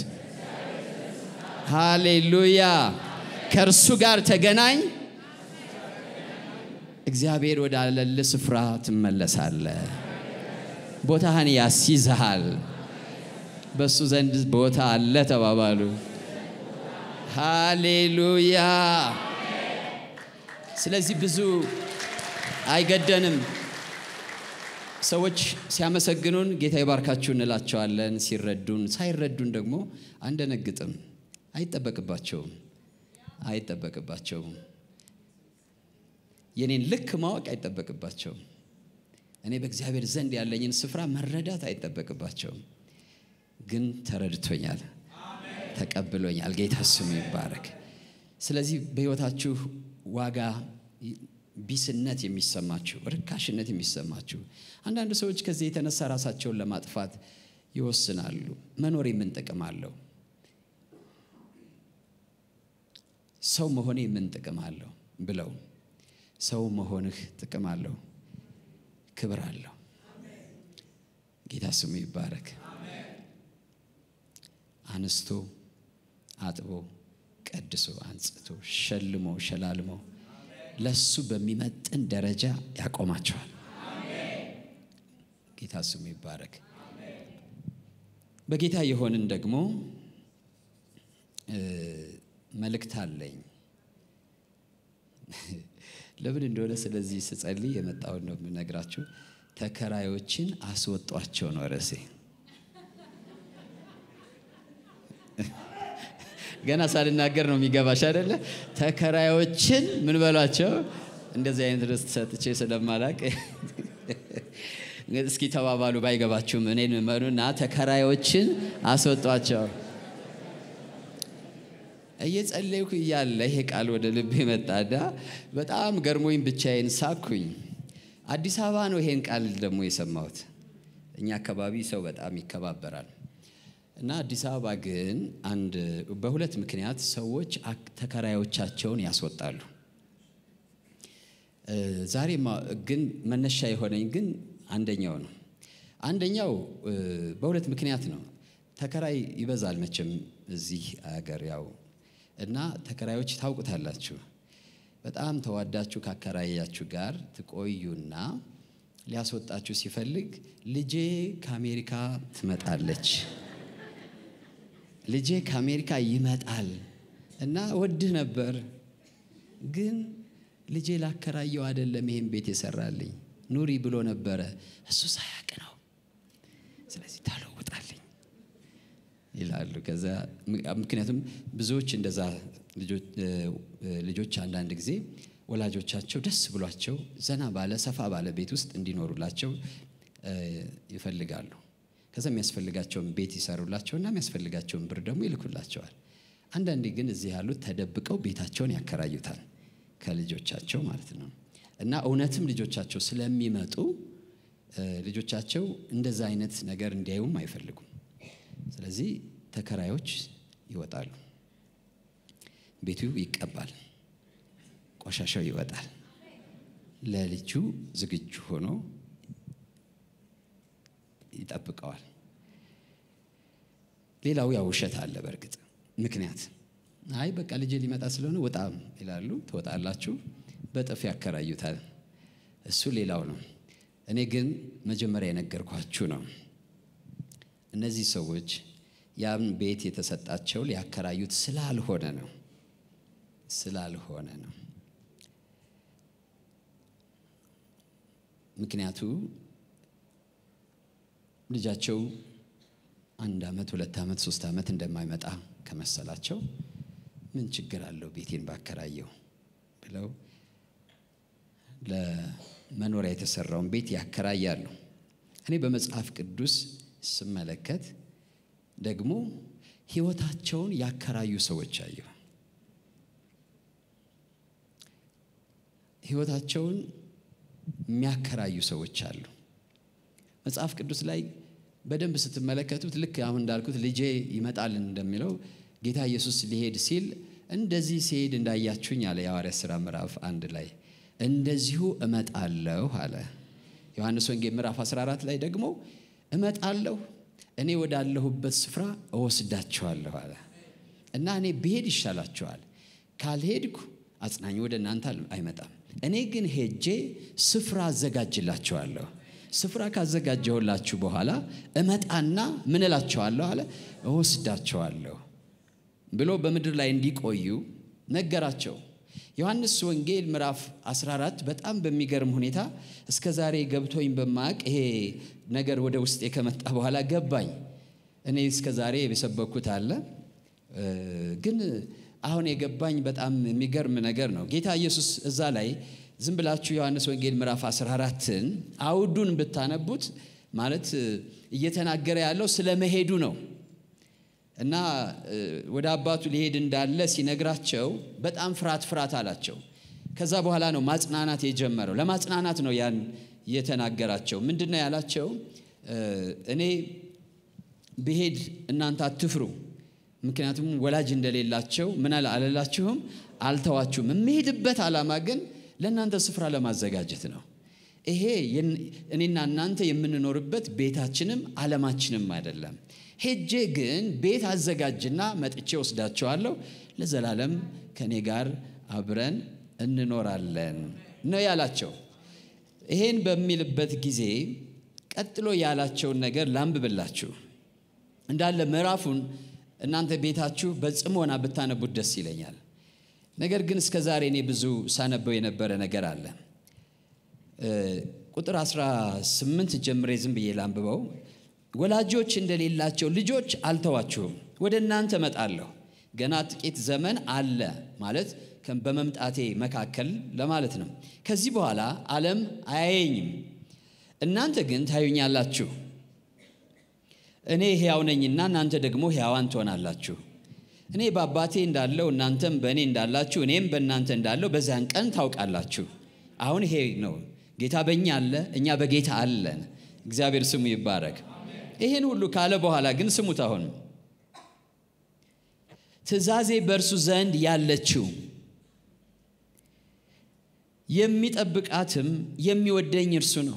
ሃሌሉያ። ከእርሱ ጋር ተገናኝ፣ እግዚአብሔር ወዳለል ስፍራ ትመለሳለህ። ቦታህን ያስይዝሃል። በእሱ ዘንድ ቦታ አለ ተባባሉ። ሃሌሉያ። ስለዚህ ብዙ አይገደንም። ሰዎች ሲያመሰግኑን ጌታ ይባርካችሁ እንላቸዋለን። ሲረዱን፣ ሳይረዱን ደግሞ አንደነግጥም። አይጠበቅባቸውም አይጠበቅባቸውም። የኔን ልክ ማወቅ አይጠበቅባቸውም። እኔ በእግዚአብሔር ዘንድ ያለኝን ስፍራ መረዳት አይጠበቅባቸውም። ግን ተረድቶኛል፣ ተቀብሎኛል። ጌታ ስሙ ይባረክ። ስለዚህ በሕይወታችሁ ዋጋ ቢስነት የሚሰማችሁ ርካሽነት የሚሰማችሁ አንዳንድ ሰዎች ከዚህ የተነሳ ራሳቸውን ለማጥፋት ይወስናሉ። መኖር ምን ጥቅም አለው? ሰው መሆኔ ምን ጥቅም አለው ብለው ሰው መሆንህ ጥቅም አለው፣ ክብር አለው። ጌታ ስሙ ይባረክ። አንስቶ አጥቦ ቀድሶ አንጽቶ ሸልሞ ሸላልሞ ለሱ በሚመጥን ደረጃ ያቆማቸዋል። ጌታ ስሙ ይባረክ። በጌታ የሆንን ደግሞ መልእክት አለኝ። ለምን እንደሆነ ስለዚህ ስጸልይ የመጣውን ነው የምነግራችሁ። ተከራዮችን አስወጧቸው ነው ርዕሴ። ገና ሳልናገር ነው የሚገባሽ አይደለ? ተከራዮችን ምን በሏቸው። እንደዚህ አይነት ርዕስ ሰጥቼ ስለማላቅ እስኪ ተባባሉ። ባይገባችሁም እኔን መኑና ተከራዮችን አስወጧቸው። እየጸለይኩ እያለ ይሄ ቃል ወደ ልቤ መጣዳ በጣም ገርሞኝ ብቻዬን ሳኩኝ። አዲስ አበባ ነው ይሄን ቃል ደግሞ የሰማሁት። እኛ አካባቢ ሰው በጣም ይከባበራል እና አዲስ አበባ ግን አንድ በሁለት ምክንያት ሰዎች ተከራዮቻቸውን ያስወጣሉ። ዛሬ ግን መነሻ የሆነኝ ግን አንደኛው ነው። አንደኛው በሁለት ምክንያት ነው። ተከራይ ይበዛል መቼም እዚህ አገር ያው እና ተከራዮች ታውቁታላችሁ። በጣም ተዋዳችሁ ካከራያችሁ ጋር ትቆዩና ሊያስወጣችሁ ሲፈልግ ልጄ ከአሜሪካ ትመጣለች፣ ልጄ ከአሜሪካ ይመጣል እና ወድህ ነበር፣ ግን ልጄ ላከራየው አይደለም ይሄን ቤት የሰራልኝ ኑሪ ብሎ ነበረ፣ እሱ ሳያቅ ነው። ስለዚህ ታለውጣልኝ ይላሉ። ከዛ ምክንያቱም ብዙዎች እንደዛ ልጆች አንዳንድ ጊዜ ወላጆቻቸው ደስ ብሏቸው ዘና ባለ ሰፋ ባለ ቤት ውስጥ እንዲኖሩላቸው ይፈልጋሉ። ከዛ የሚያስፈልጋቸውን ቤት ይሰሩላቸውና የሚያስፈልጋቸውን ብር ደግሞ ይልኩላቸዋል። አንዳንዴ ግን እዚህ ያሉት ተደብቀው ቤታቸውን ያከራዩታል ከልጆቻቸው ማለት ነው። እና እውነትም ልጆቻቸው ስለሚመጡ ልጆቻቸው እንደዛ አይነት ነገር እንዲያዩም አይፈልጉም። ስለዚህ ተከራዮች ይወጣሉ። ቤቱ ይቀባል፣ ቆሻሻው ይወጣል። ለልጁ ዝግጁ ሆኖ ይጠብቀዋል። ሌላው ያው ውሸት አለ። በእርግጥ ምክንያት አይ በቃ ልጄ ሊመጣ ስለሆነ ወጣም ይላሉ። ትወጣላችሁ፣ በጥፍ ያከራዩታል። እሱ ሌላው ነው። እኔ ግን መጀመሪያ የነገርኳችሁ ነው። እነዚህ ሰዎች ያን ቤት የተሰጣቸው ሊያከራዩት ስላልሆነ ነው ስላልሆነ ነው። ምክንያቱ ልጃቸው አንድ ዓመት ሁለት ዓመት ሶስት ዓመት እንደማይመጣ ከመሰላቸው ምን ችግር አለው ቤቴን ባከራየው ብለው ለመኖሪያ የተሰራውን ቤት ያከራያሉ። እኔ በመጽሐፍ ቅዱስ ስመለከት ደግሞ ሕይወታቸውን ያከራዩ ሰዎች አየሁ። ሕይወታቸውን የሚያከራዩ ሰዎች አሉ። መጽሐፍ ቅዱስ ላይ በደንብ ስትመለከቱት ልክ አሁን እንዳልኩት ልጄ ይመጣል እንደሚለው ጌታ ኢየሱስ ሊሄድ ሲል እንደዚህ ሲሄድ እንዳያችሁኝ አለ የሐዋርያት ሥራ ምዕራፍ አንድ ላይ እንደዚሁ እመጣለሁ አለ። ዮሐንስ ወንጌል ምዕራፍ 14 ላይ ደግሞ እመጣለሁ እኔ ወዳለሁበት ስፍራ እወስዳችኋለሁ አለ እና እኔ ብሄድ ይሻላችኋል፣ ካልሄድኩ አጽናኝ ወደ እናንተ አይመጣም። እኔ ግን ሄጄ ስፍራ አዘጋጅላችኋለሁ። ስፍራ ካዘጋጀሁላችሁ በኋላ እመጣና ምን እላችኋለሁ አለ እወስዳችኋለሁ ብሎ በምድር ላይ እንዲቆዩ ነገራቸው። ዮሐንስ ወንጌል ምዕራፍ 14 በጣም በሚገርም ሁኔታ እስከ ዛሬ ገብቶኝ በማቅ ይሄ ነገር ወደ ውስጤ ከመጣ በኋላ ገባኝ። እኔ እስከ ዛሬ የሰበኩት አለ ግን አሁን የገባኝ በጣም የሚገርም ነገር ነው። ጌታ ኢየሱስ እዛ ላይ ዝም ብላችሁ ዮሐንስ ወንጌል ምዕራፍ 14ን አውዱን ብታነቡት ማለት እየተናገረ ያለው ስለ መሄዱ ነው እና ወደ አባቱ ሊሄድ እንዳለ ሲነግራቸው በጣም ፍርሃት ፍርሃት አላቸው። ከዛ በኋላ ነው ማጽናናት የጀመረው። ለማጽናናት ነው ያን የተናገራቸው። ምንድን ነው ያላቸው? እኔ ብሄድ እናንተ አትፍሩ ምክንያቱም ወላጅ እንደሌላቸው ምን አልላችሁም፣ አልተዋችሁም። የምሄድበት ዓላማ ግን ለእናንተ ስፍራ ለማዘጋጀት ነው። ይሄ እኔና እናንተ የምንኖርበት ቤታችንም ዓለማችንም አይደለም። ሄጄ ግን ቤት አዘጋጅና መጥቼ ወስዳቸዋለሁ፣ ለዘላለም ከእኔ ጋር አብረን እንኖራለን ነው ያላቸው። ይሄን በሚልበት ጊዜ ቀጥሎ ያላቸውን ነገር ላንብብላችሁ እንዳለ ምዕራፉን እናንተ ቤታችሁ በጽሞና ብታነቡት ደስ ይለኛል። ነገር ግን እስከ ዛሬ እኔ ብዙ ሳነበው የነበረ ነገር አለ። ቁጥር 18 ጀምሬ ዝም ብዬ ላንብበው። ወላጆች እንደሌላቸው ልጆች አልተዋችሁም፣ ወደ እናንተ እመጣለሁ። ገና ጥቂት ዘመን አለ ማለት በመምጣቴ መካከል ለማለት ነው። ከዚህ በኋላ ዓለም አያየኝም፣ እናንተ ግን ታዩኛላችሁ። እኔ ሕያው ነኝና እናንተ ደግሞ ሕያዋን ትሆናላችሁ። እኔ በአባቴ እንዳለው እናንተም በእኔ እንዳላችሁ እኔም በእናንተ እንዳለው በዚያን ቀን ታውቃላችሁ። አሁን ይሄ ነው ጌታ በእኛ አለ፣ እኛ በጌታ አለን። እግዚአብሔር ስሙ ይባረክ። ይህን ሁሉ ካለ በኋላ ግን ስሙት። አሁን ትእዛዜ በእርሱ ዘንድ ያለችው የሚጠብቃትም የሚወደኝ እርሱ ነው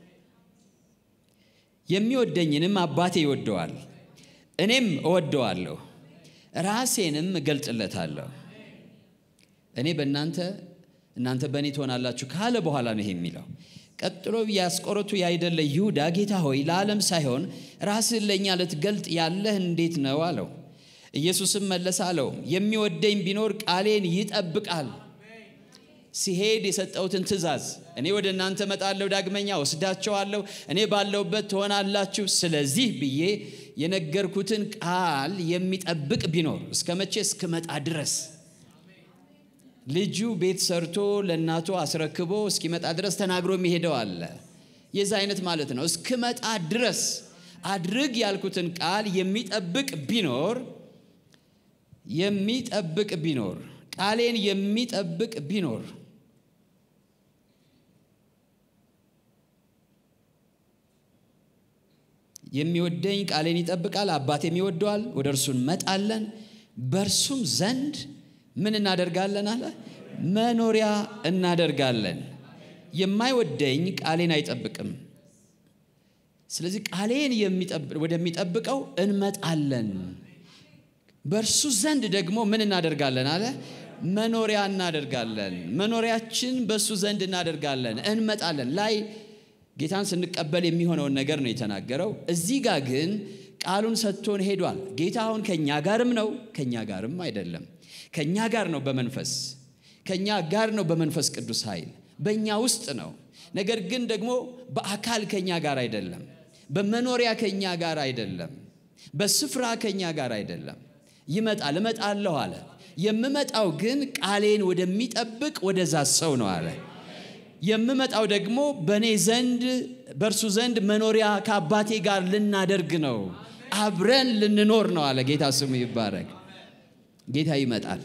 የሚወደኝንም አባቴ ይወደዋል፣ እኔም እወደዋለሁ፣ ራሴንም እገልጥለታለሁ። እኔ በእናንተ እናንተ በእኔ ትሆናላችሁ ካለ በኋላ ነው ይሄ የሚለው። ቀጥሎ የአስቆሮቱ ያይደለ ይሁዳ ጌታ ሆይ ለዓለም ሳይሆን ራስህን ለእኛ ልትገልጥ ያለህ እንዴት ነው አለው። ኢየሱስም መለሰ አለው የሚወደኝ ቢኖር ቃሌን ይጠብቃል ሲሄድ የሰጠሁትን ትእዛዝ እኔ ወደ እናንተ እመጣለሁ፣ ዳግመኛ ወስዳቸዋለሁ፣ እኔ ባለሁበት ትሆናላችሁ። ስለዚህ ብዬ የነገርኩትን ቃል የሚጠብቅ ቢኖር እስከ መቼ? እስክመጣ ድረስ። ልጁ ቤት ሰርቶ ለእናቱ አስረክቦ እስኪመጣ ድረስ ተናግሮ የሚሄደው አለ። የዛ አይነት ማለት ነው። እስክመጣ ድረስ አድርግ ያልኩትን ቃል የሚጠብቅ ቢኖር የሚጠብቅ ቢኖር ቃሌን የሚጠብቅ ቢኖር የሚወደኝ ቃሌን ይጠብቃል፣ አባቴም ይወደዋል፣ ወደ እርሱ እንመጣለን፣ በእርሱም ዘንድ ምን እናደርጋለን አለ መኖሪያ እናደርጋለን። የማይወደኝ ቃሌን አይጠብቅም። ስለዚህ ቃሌን ወደሚጠብቀው እንመጣለን፣ በእርሱ ዘንድ ደግሞ ምን እናደርጋለን አለ መኖሪያ እናደርጋለን። መኖሪያችን በእሱ ዘንድ እናደርጋለን፣ እንመጣለን ላይ ጌታን ስንቀበል የሚሆነውን ነገር ነው የተናገረው። እዚህ ጋር ግን ቃሉን ሰጥቶን ሄዷል። ጌታ አሁን ከእኛ ጋርም ነው፣ ከእኛ ጋርም አይደለም። ከእኛ ጋር ነው በመንፈስ ከእኛ ጋር ነው በመንፈስ ቅዱስ ኃይል በእኛ ውስጥ ነው። ነገር ግን ደግሞ በአካል ከእኛ ጋር አይደለም። በመኖሪያ ከእኛ ጋር አይደለም። በስፍራ ከእኛ ጋር አይደለም። ይመጣል፣ እመጣለሁ አለ። የምመጣው ግን ቃሌን ወደሚጠብቅ ወደዛ ሰው ነው አለ። የምመጣው ደግሞ በእኔ ዘንድ በእርሱ ዘንድ መኖሪያ ከአባቴ ጋር ልናደርግ ነው፣ አብረን ልንኖር ነው አለ። ጌታ ስሙ ይባረክ። ጌታ ይመጣል።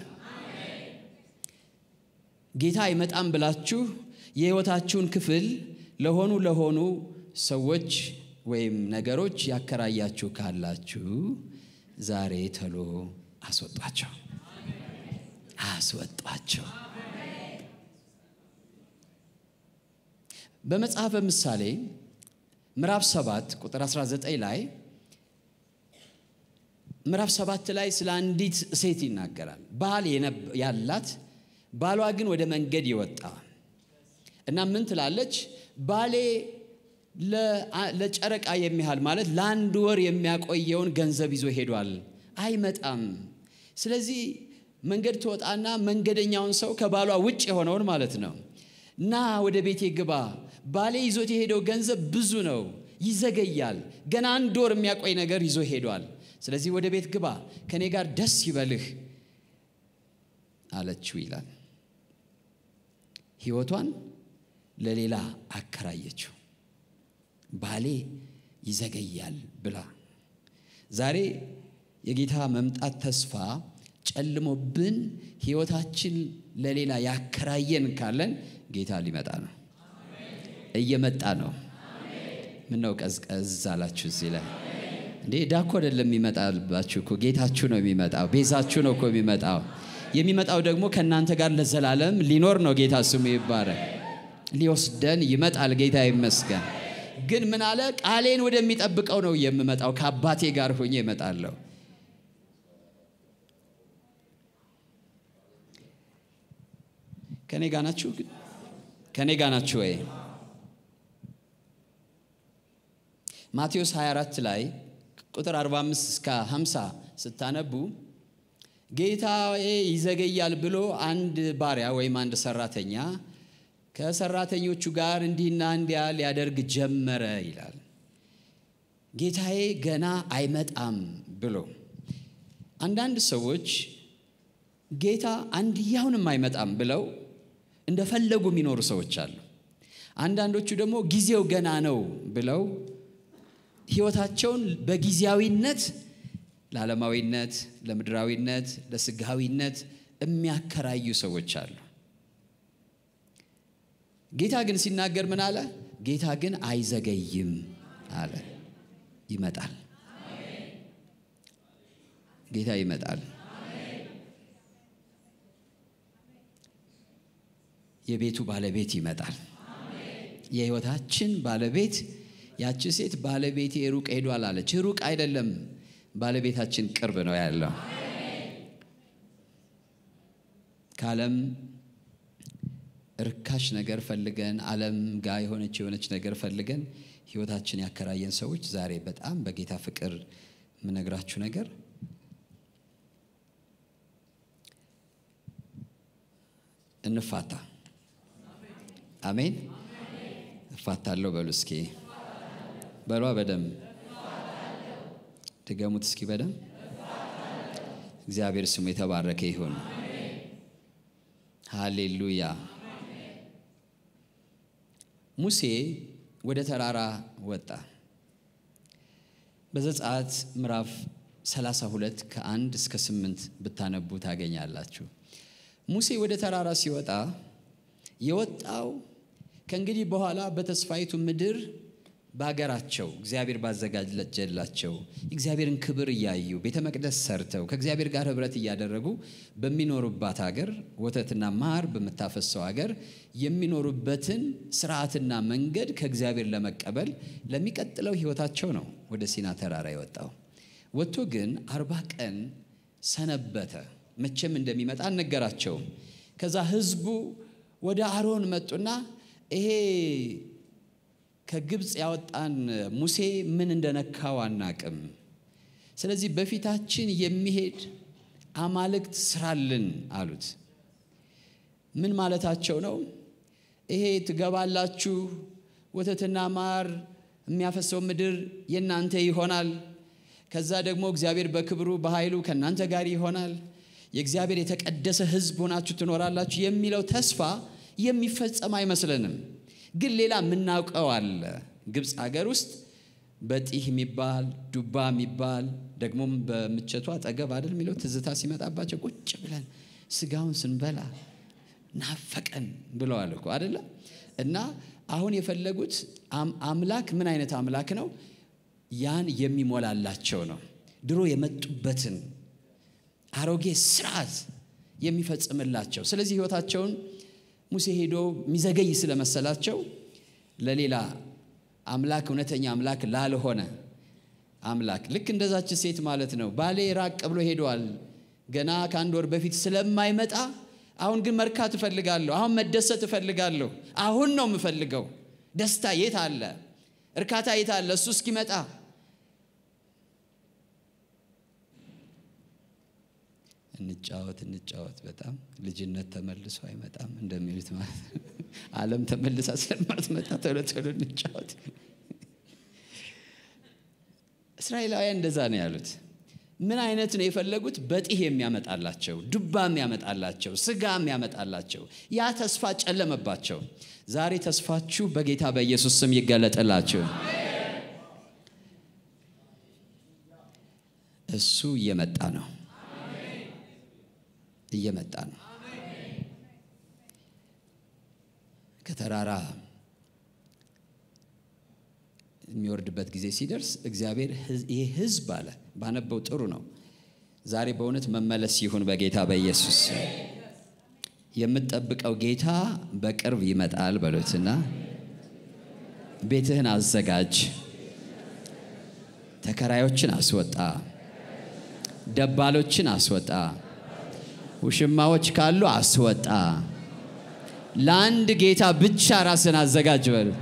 ጌታ አይመጣም ብላችሁ የሕይወታችሁን ክፍል ለሆኑ ለሆኑ ሰዎች ወይም ነገሮች ያከራያችሁ ካላችሁ ዛሬ ተሎ አስወጧቸው፣ አስወጧቸው። በመጽሐፈ ምሳሌ ምዕራፍ 7 ቁጥር 19 ላይ ምዕራፍ 7 ላይ ስለ አንዲት ሴት ይናገራል። ባል ያላት ባሏ ግን ወደ መንገድ ይወጣ እና ምን ትላለች? ባሌ ለጨረቃ የሚያህል ማለት ለአንድ ወር የሚያቆየውን ገንዘብ ይዞ ሄዷል፣ አይመጣም። ስለዚህ መንገድ ትወጣና መንገደኛውን ሰው ከባሏ ውጭ የሆነውን ማለት ነው ና ወደ ቤቴ ግባ፣ ባሌ ይዞት የሄደው ገንዘብ ብዙ ነው፣ ይዘገያል፣ ገና አንድ ወር የሚያቆይ ነገር ይዞ ሄዷል። ስለዚህ ወደ ቤት ግባ፣ ከእኔ ጋር ደስ ይበልህ አለችው ይላል። ሕይወቷን ለሌላ አከራየችው። ባሌ ይዘገያል ብላ ዛሬ የጌታ መምጣት ተስፋ ጨልሞብን ሕይወታችን ለሌላ ያከራየን ካለን ጌታ ሊመጣ ነው፣ እየመጣ ነው። ምነው ቀዝቀዝ አላችሁ እዚህ ላይ እንዴ? ዳኮ አይደለም የሚመጣባችሁ እኮ ጌታችሁ ነው የሚመጣው። ቤዛችሁ ነው እኮ የሚመጣው። የሚመጣው ደግሞ ከእናንተ ጋር ለዘላለም ሊኖር ነው። ጌታ ስሙ ይባረክ። ሊወስደን ይመጣል። ጌታ ይመስገን። ግን ምን አለ? ቃሌን ወደሚጠብቀው ነው የምመጣው፣ ከአባቴ ጋር ሆኜ እመጣለሁ። ከኔ ጋር ናችሁ? ከኔ ጋር ናችሁ ወይ? ማቴዎስ 24 ላይ ቁጥር 45 እስከ 50 ስታነቡ ጌታዬ ይዘገያል ብሎ አንድ ባሪያ ወይም አንድ ሰራተኛ ከሰራተኞቹ ጋር እንዲህና እንዲያ ሊያደርግ ጀመረ ይላል። ጌታዬ ገና አይመጣም ብሎ አንዳንድ ሰዎች ጌታ አንድያውንም አይመጣም ብለው እንደፈለጉ የሚኖሩ ሰዎች አሉ። አንዳንዶቹ ደግሞ ጊዜው ገና ነው ብለው ሕይወታቸውን በጊዜያዊነት ለዓለማዊነት፣ ለምድራዊነት፣ ለስጋዊነት የሚያከራዩ ሰዎች አሉ። ጌታ ግን ሲናገር ምን አለ? ጌታ ግን አይዘገይም አለ። ይመጣል። ጌታ ይመጣል። የቤቱ ባለቤት ይመጣል። የሕይወታችን ባለቤት ያቺ ሴት ባለቤቴ ሩቅ ሄዷል አለች። ሩቅ አይደለም፣ ባለቤታችን ቅርብ ነው ያለው። ከዓለም ርካሽ ነገር ፈልገን ዓለም ጋር የሆነች የሆነች ነገር ፈልገን ሕይወታችን ያከራየን ሰዎች ዛሬ በጣም በጌታ ፍቅር የምነግራችሁ ነገር እንፋታ። አሜን። እፋታለሁ በሉ እስኪ በሏ በደም ድገሙት እስኪ በደም እግዚአብሔር ስሙ የተባረከ ይሁን። ሃሌሉያ። ሙሴ ወደ ተራራ ወጣ። በዘጸአት ምዕራፍ 32 ከአንድ እስከ ስምንት ብታነቡ ታገኛላችሁ። ሙሴ ወደ ተራራ ሲወጣ የወጣው ከእንግዲህ በኋላ በተስፋይቱ ምድር በሀገራቸው እግዚአብሔር ባዘጋጀላቸው እግዚአብሔርን ክብር እያዩ ቤተ መቅደስ ሰርተው ከእግዚአብሔር ጋር ኅብረት እያደረጉ በሚኖሩባት ሀገር ወተትና ማር በምታፈሰው ሀገር የሚኖሩበትን ስርዓትና መንገድ ከእግዚአብሔር ለመቀበል ለሚቀጥለው ሕይወታቸው ነው ወደ ሲና ተራራ የወጣው። ወጥቶ ግን አርባ ቀን ሰነበተ። መቼም እንደሚመጣ አልነገራቸውም። ከዛ ህዝቡ ወደ አሮን መጡና ይሄ ከግብፅ ያወጣን ሙሴ ምን እንደነካው አናቅም። ስለዚህ በፊታችን የሚሄድ አማልክት ስራልን አሉት። ምን ማለታቸው ነው? ይሄ ትገባላችሁ፣ ወተትና ማር የሚያፈሰው ምድር የእናንተ ይሆናል። ከዛ ደግሞ እግዚአብሔር በክብሩ በኃይሉ ከእናንተ ጋር ይሆናል። የእግዚአብሔር የተቀደሰ ሕዝብ ሆናችሁ ትኖራላችሁ የሚለው ተስፋ የሚፈጸም አይመስለንም። ግን ሌላ የምናውቀው አለ። ግብፅ ሀገር ውስጥ በጢህ የሚባል ዱባ የሚባል ደግሞም በምቸቱ አጠገብ አይደል የሚለው ትዝታ ሲመጣባቸው ቁጭ ብለን ስጋውን ስንበላ ናፈቀን ብለዋል እኮ አይደለ? እና አሁን የፈለጉት አምላክ ምን አይነት አምላክ ነው? ያን የሚሞላላቸው ነው። ድሮ የመጡበትን አሮጌ ስርዓት የሚፈጽምላቸው። ስለዚህ ህይወታቸውን ሙሴ ሄዶ የሚዘገይ ስለመሰላቸው ለሌላ አምላክ እውነተኛ አምላክ ላልሆነ አምላክ ልክ እንደዛች ሴት ማለት ነው። ባሌ ራቅ ብሎ ሄደዋል ገና ከአንድ ወር በፊት ስለማይመጣ አሁን ግን መርካት እፈልጋለሁ። አሁን መደሰት እፈልጋለሁ። አሁን ነው የምፈልገው። ደስታ የት አለ? እርካታ የት አለ? እሱ እስኪመጣ እንጫወት እንጫወት። በጣም ልጅነት ተመልሶ አይመጣም እንደሚሉት ማለት ነው። ዓለም ተመልሳ ስለማትመጣ ቶሎ ቶሎ እንጫወት። እስራኤላውያን እንደዛ ነው ያሉት። ምን አይነት ነው የፈለጉት? በጢህ የሚያመጣላቸው፣ ዱባ የሚያመጣላቸው፣ ስጋ የሚያመጣላቸው። ያ ተስፋ ጨለመባቸው። ዛሬ ተስፋችሁ በጌታ በኢየሱስ ስም ይገለጥላችሁ። እሱ እየመጣ ነው እየመጣ ነው። ከተራራ የሚወርድበት ጊዜ ሲደርስ እግዚአብሔር ይህ ሕዝብ አለ ባነበው ጥሩ ነው። ዛሬ በእውነት መመለስ ይሁን በጌታ በኢየሱስ የምትጠብቀው ጌታ በቅርብ ይመጣል በሉትና ቤትህን አዘጋጅ፣ ተከራዮችን አስወጣ፣ ደባሎችን አስወጣ፣ ውሽማዎች ካሉ አስወጣ። ለአንድ ጌታ ብቻ ራስን አዘጋጅ በሉ።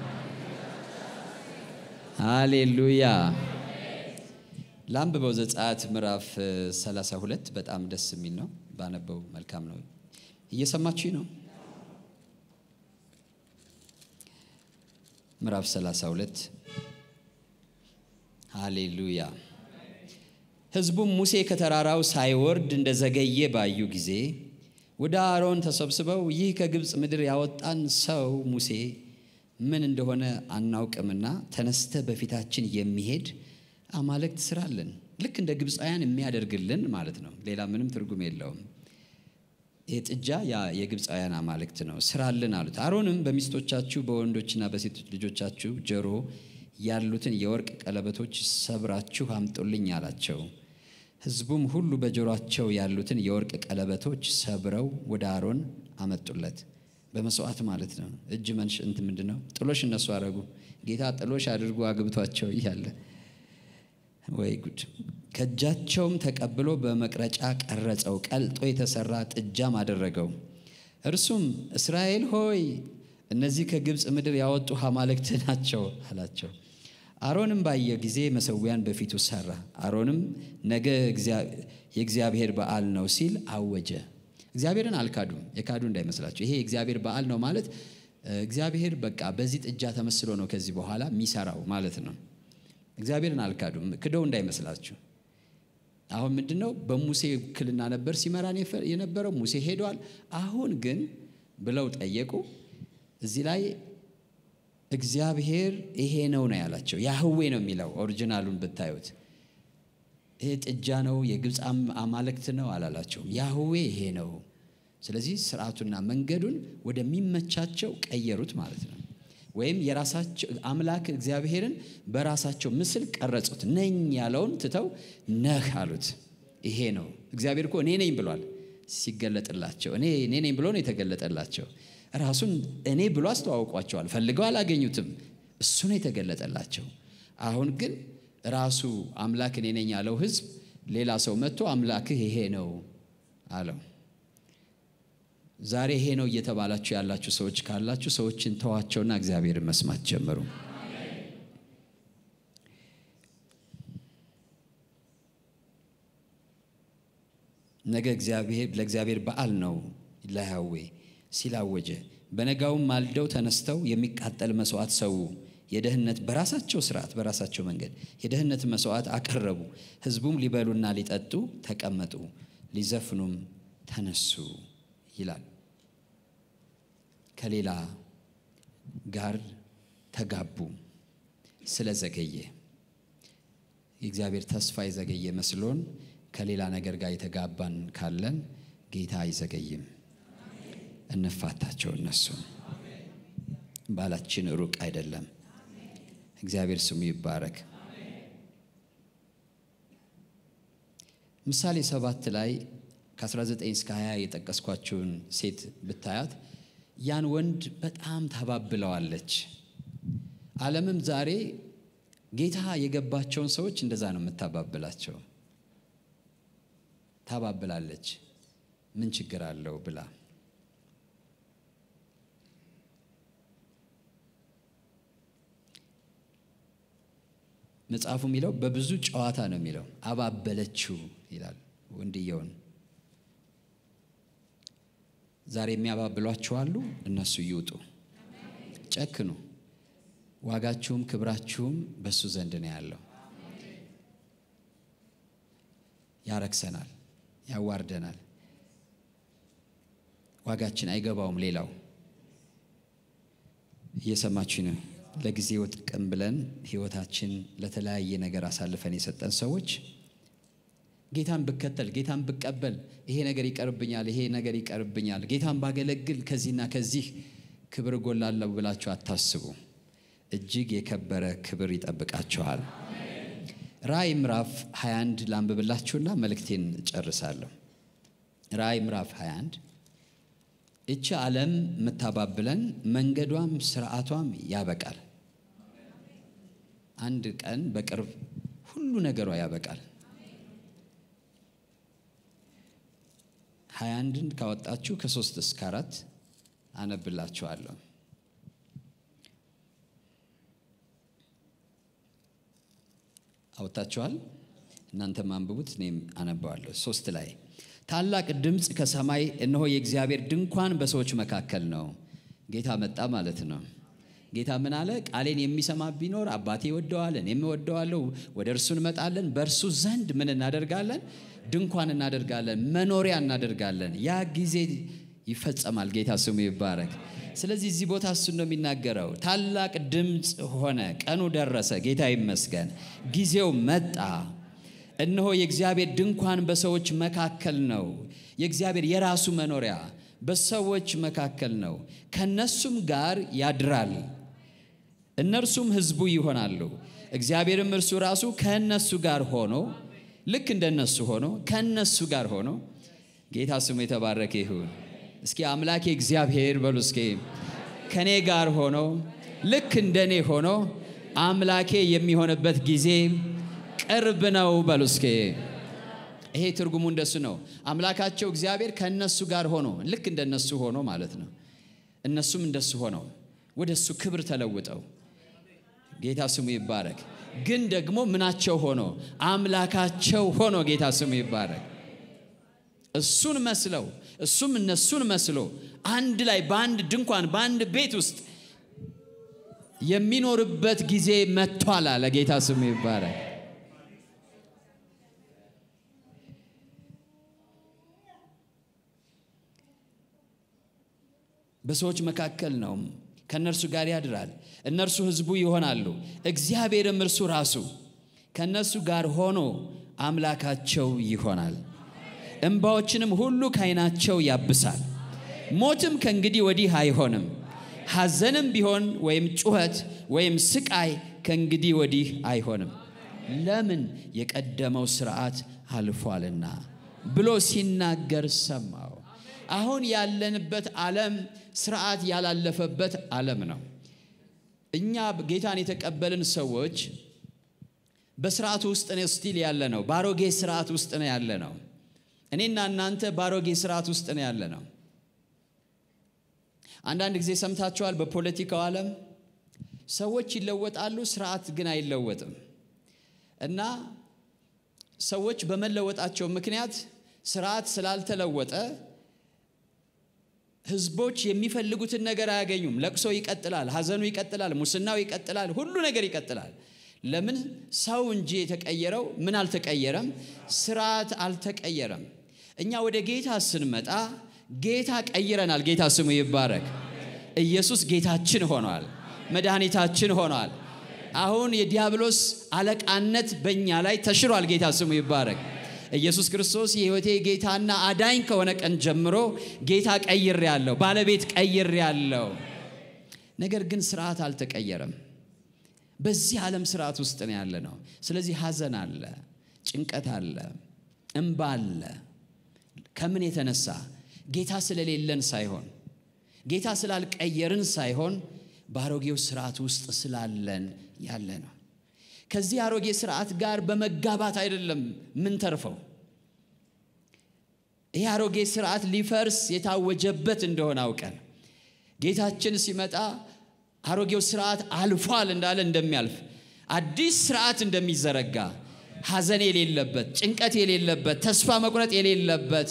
ሃሌሉያ። ላንብበው ዘጸአት ምዕራፍ 32 በጣም ደስ የሚል ነው። ባነበው መልካም ነው። እየሰማችሁ ነው። ምዕራፍ 32 ሃሌሉያ። ሕዝቡም ሙሴ ከተራራው ሳይወርድ እንደዘገየ ባዩ ጊዜ ወደ አሮን ተሰብስበው ይህ ከግብፅ ምድር ያወጣን ሰው ሙሴ ምን እንደሆነ አናውቅምና ተነስተ በፊታችን የሚሄድ አማልክት ስራልን። ልክ እንደ ግብፃውያን የሚያደርግልን ማለት ነው። ሌላ ምንም ትርጉም የለውም። ይህ ጥጃ ያ የግብፃውያን አማልክት ነው፣ ስራልን አሉት። አሮንም በሚስቶቻችሁ በወንዶችና በሴቶች ልጆቻችሁ ጆሮ ያሉትን የወርቅ ቀለበቶች ሰብራችሁ አምጡልኝ አላቸው። ሕዝቡም ሁሉ በጆሮአቸው ያሉትን የወርቅ ቀለበቶች ሰብረው ወደ አሮን አመጡለት። በመስዋዕት ማለት ነው። እጅ መንሽ እንት ምንድን ነው ጥሎሽ እነሱ አረጉ። ጌታ ጥሎሽ አድርጎ አግብቷቸው እያለ ወይ ጉድ! ከእጃቸውም ተቀብሎ በመቅረጫ ቀረጸው፣ ቀልጦ የተሰራ ጥጃም አደረገው። እርሱም እስራኤል ሆይ እነዚህ ከግብፅ ምድር ያወጡ አማልክት ናቸው አላቸው። አሮንም ባየ ጊዜ መሰዊያን በፊቱ ሰራ። አሮንም ነገ የእግዚአብሔር በዓል ነው ሲል አወጀ። እግዚአብሔርን አልካዱም። የካዱ እንዳይመስላቸው። ይሄ የእግዚአብሔር በዓል ነው ማለት እግዚአብሔር በቃ በዚህ ጥጃ ተመስሎ ነው ከዚህ በኋላ የሚሰራው ማለት ነው። እግዚአብሔርን አልካዱም። ክደው እንዳይመስላችሁ። አሁን ምንድን ነው በሙሴ ውክልና ነበር ሲመራን የነበረው ሙሴ ሄዷል። አሁን ግን ብለው ጠየቁ። እዚህ ላይ እግዚአብሔር ይሄ ነው ነው ያላቸው። ያህዌ ነው የሚለው ኦሪጂናሉን ብታዩት ይሄ ጥጃ ነው የግብፅ አማልክት ነው አላላቸውም። ያህዌ ይሄ ነው። ስለዚህ ስርዓቱና መንገዱን ወደሚመቻቸው ቀየሩት ማለት ነው። ወይም የራሳቸው አምላክ እግዚአብሔርን በራሳቸው ምስል ቀረጹት። ነኝ ያለውን ትተው ነህ አሉት። ይሄ ነው እግዚአብሔር እኮ እኔ ነኝ ብሏል ሲገለጥላቸው። እኔ እኔ ነኝ ብሎ ነው የተገለጠላቸው። ራሱን እኔ ብሎ አስተዋውቋቸዋል። ፈልገው አላገኙትም። እሱ ነው የተገለጠላቸው። አሁን ግን ራሱ አምላክ እኔ ነኝ ያለው ሕዝብ ሌላ ሰው መጥቶ አምላክህ ይሄ ነው አለው። ዛሬ ይሄ ነው እየተባላችሁ ያላችሁ ሰዎች ካላችሁ ሰዎችን ተዋቸውና እግዚአብሔርን መስማት ጀምሩ። ነገ እግዚአብሔር ለእግዚአብሔር በዓል ነው ለያዌ ሲላወጀ በነጋውም ማልደው ተነስተው የሚቃጠል መስዋዕት ሰው የደህንነት በራሳቸው ስርዓት በራሳቸው መንገድ የደህንነት መስዋዕት አቀረቡ። ህዝቡም ሊበሉና ሊጠጡ ተቀመጡ፣ ሊዘፍኑም ተነሱ ይላል። ከሌላ ጋር ተጋቡ ስለዘገየ የእግዚአብሔር ተስፋ የዘገየ መስሎን ከሌላ ነገር ጋር የተጋባን ካለን ጌታ አይዘገይም። እንፋታቸው። እነሱ ባላችን ሩቅ አይደለም። እግዚአብሔር ስሙ ይባረክ። ምሳሌ ሰባት ላይ ከ19 እስከ 20 የጠቀስኳችውን ሴት ብታያት ያን ወንድ በጣም ታባብለዋለች። ዓለምም ዛሬ ጌታ የገባቸውን ሰዎች እንደዛ ነው የምታባብላቸው። ታባብላለች። ምን ችግር አለው ብላ መጽሐፉ የሚለው በብዙ ጨዋታ ነው የሚለው። አባበለችው ይላል ወንድየውን። ዛሬ የሚያባብሏችሁ አሉ። እነሱ ይውጡ፣ ጨክኑ። ዋጋችሁም ክብራችሁም በሱ ዘንድ ነው ያለው። ያረክሰናል፣ ያዋርደናል። ዋጋችን አይገባውም። ሌላው እየሰማችሁ ነው። ለጊዜው ጥቅም ብለን ሕይወታችን ለተለያየ ነገር አሳልፈን የሰጠን ሰዎች ጌታን ብከተል ጌታን ብቀበል ይሄ ነገር ይቀርብኛል፣ ይሄ ነገር ይቀርብኛል፣ ጌታን ባገለግል ከዚህና ከዚህ ክብር እጎላለሁ ብላችሁ አታስቡ። እጅግ የከበረ ክብር ይጠብቃችኋል። ራእይ ምዕራፍ 21 ላንብብላችሁና መልእክቴን እጨርሳለሁ። ራእይ ምዕራፍ 21 እቺ ዓለም የምታባብለን መንገዷም ስርዓቷም ያበቃል። አንድ ቀን በቅርብ ሁሉ ነገሯ ያበቃል። ሀያ አንድን ካወጣችሁ ከሶስት እስከ አራት አነብላችኋለሁ። አወጣችኋል? እናንተም አንብቡት፣ እኔም አነባዋለሁ። ሶስት ላይ ታላቅ ድምፅ ከሰማይ እነሆ የእግዚአብሔር ድንኳን በሰዎች መካከል ነው። ጌታ መጣ ማለት ነው። ጌታ ምን አለ? ቃሌን የሚሰማ ቢኖር አባቴ ይወደዋል፣ እኔም እወደዋለሁ። ወደ እርሱ እንመጣለን፣ በእርሱ ዘንድ ምን እናደርጋለን? ድንኳን እናደርጋለን፣ መኖሪያ እናደርጋለን። ያ ጊዜ ይፈጸማል። ጌታ ስሙ ይባረክ። ስለዚህ እዚህ ቦታ እሱን ነው የሚናገረው። ታላቅ ድምፅ ሆነ፣ ቀኑ ደረሰ። ጌታ ይመስገን፣ ጊዜው መጣ። እነሆ የእግዚአብሔር ድንኳን በሰዎች መካከል ነው። የእግዚአብሔር የራሱ መኖሪያ በሰዎች መካከል ነው። ከነሱም ጋር ያድራል፣ እነርሱም ሕዝቡ ይሆናሉ። እግዚአብሔርም እርሱ ራሱ ከእነሱ ጋር ሆኖ ልክ እንደነሱ ሆኖ ከእነሱ ጋር ሆኖ ጌታ ስሙ የተባረከ ይሁን። እስኪ አምላኬ እግዚአብሔር በሉ እስኪ ከእኔ ጋር ሆኖ ልክ እንደኔ ሆኖ አምላኬ የሚሆንበት ጊዜ ቅርብ ነው በሉ እስኪ። ይሄ ትርጉሙ እንደሱ ነው። አምላካቸው እግዚአብሔር ከእነሱ ጋር ሆኖ ልክ እንደነሱ ሆኖ ማለት ነው። እነሱም እንደሱ ሆነው ወደ እሱ ክብር ተለውጠው ጌታ ስሙ ይባረክ። ግን ደግሞ ምናቸው ሆኖ አምላካቸው ሆኖ ጌታ ስሙ ይባረክ። እሱን መስለው እሱም እነሱን መስሎ አንድ ላይ በአንድ ድንኳን በአንድ ቤት ውስጥ የሚኖርበት ጊዜ መጥቷል አለ። ጌታ ስሙ ይባረክ። በሰዎች መካከል ነው። ከእነርሱ ጋር ያድራል። እነርሱ ሕዝቡ ይሆናሉ። እግዚአብሔርም እርሱ ራሱ ከእነርሱ ጋር ሆኖ አምላካቸው ይሆናል። እንባዎችንም ሁሉ ከዓይናቸው ያብሳል። ሞትም ከእንግዲህ ወዲህ አይሆንም። ሐዘንም ቢሆን ወይም ጩኸት ወይም ስቃይ ከእንግዲህ ወዲህ አይሆንም። ለምን የቀደመው ሥርዓት አልፏልና ብሎ ሲናገር ሰማው። አሁን ያለንበት ዓለም ስርዓት ያላለፈበት ዓለም ነው። እኛ ጌታን የተቀበልን ሰዎች በስርዓቱ ውስጥ ነው ስቲል ያለ ነው። ባሮጌ ስርዓት ውስጥ ነው ያለ ነው። እኔና እናንተ ባሮጌ ስርዓት ውስጥ ነው ያለ ነው። አንዳንድ ጊዜ ሰምታችኋል። በፖለቲካው ዓለም ሰዎች ይለወጣሉ፣ ስርዓት ግን አይለወጥም እና ሰዎች በመለወጣቸው ምክንያት ስርዓት ስላልተለወጠ ህዝቦች የሚፈልጉትን ነገር አያገኙም። ለቅሶ ይቀጥላል፣ ሐዘኑ ይቀጥላል፣ ሙስናው ይቀጥላል፣ ሁሉ ነገር ይቀጥላል። ለምን? ሰው እንጂ የተቀየረው ምን አልተቀየረም? ስርዓት አልተቀየረም። እኛ ወደ ጌታ ስንመጣ ጌታ ቀይረናል። ጌታ ስሙ ይባረክ። ኢየሱስ ጌታችን ሆኗል፣ መድኃኒታችን ሆኗል። አሁን የዲያብሎስ አለቃነት በእኛ ላይ ተሽሯል። ጌታ ስሙ ይባረክ። ኢየሱስ ክርስቶስ የሕይወቴ ጌታና አዳኝ ከሆነ ቀን ጀምሮ ጌታ ቀይር ያለው ባለቤት ቀይር ያለው ነገር ግን ስርዓት አልተቀየረም። በዚህ ዓለም ስርዓት ውስጥ ነው ያለ ነው። ስለዚህ ሐዘን አለ፣ ጭንቀት አለ፣ እምባ አለ፣ ከምን የተነሳ ጌታ ስለሌለን ሳይሆን ጌታ ስላልቀየርን ሳይሆን በአሮጌው ስርዓት ውስጥ ስላለን ያለ ነው። ከዚህ አሮጌ ስርዓት ጋር በመጋባት አይደለም ምን ተርፈው ይህ አሮጌ ስርዓት ሊፈርስ የታወጀበት እንደሆነ አውቀን ጌታችን ሲመጣ አሮጌው ስርዓት አልፏል እንዳለ እንደሚያልፍ አዲስ ስርዓት እንደሚዘረጋ ሐዘን የሌለበት፣ ጭንቀት የሌለበት፣ ተስፋ መቁረጥ የሌለበት፣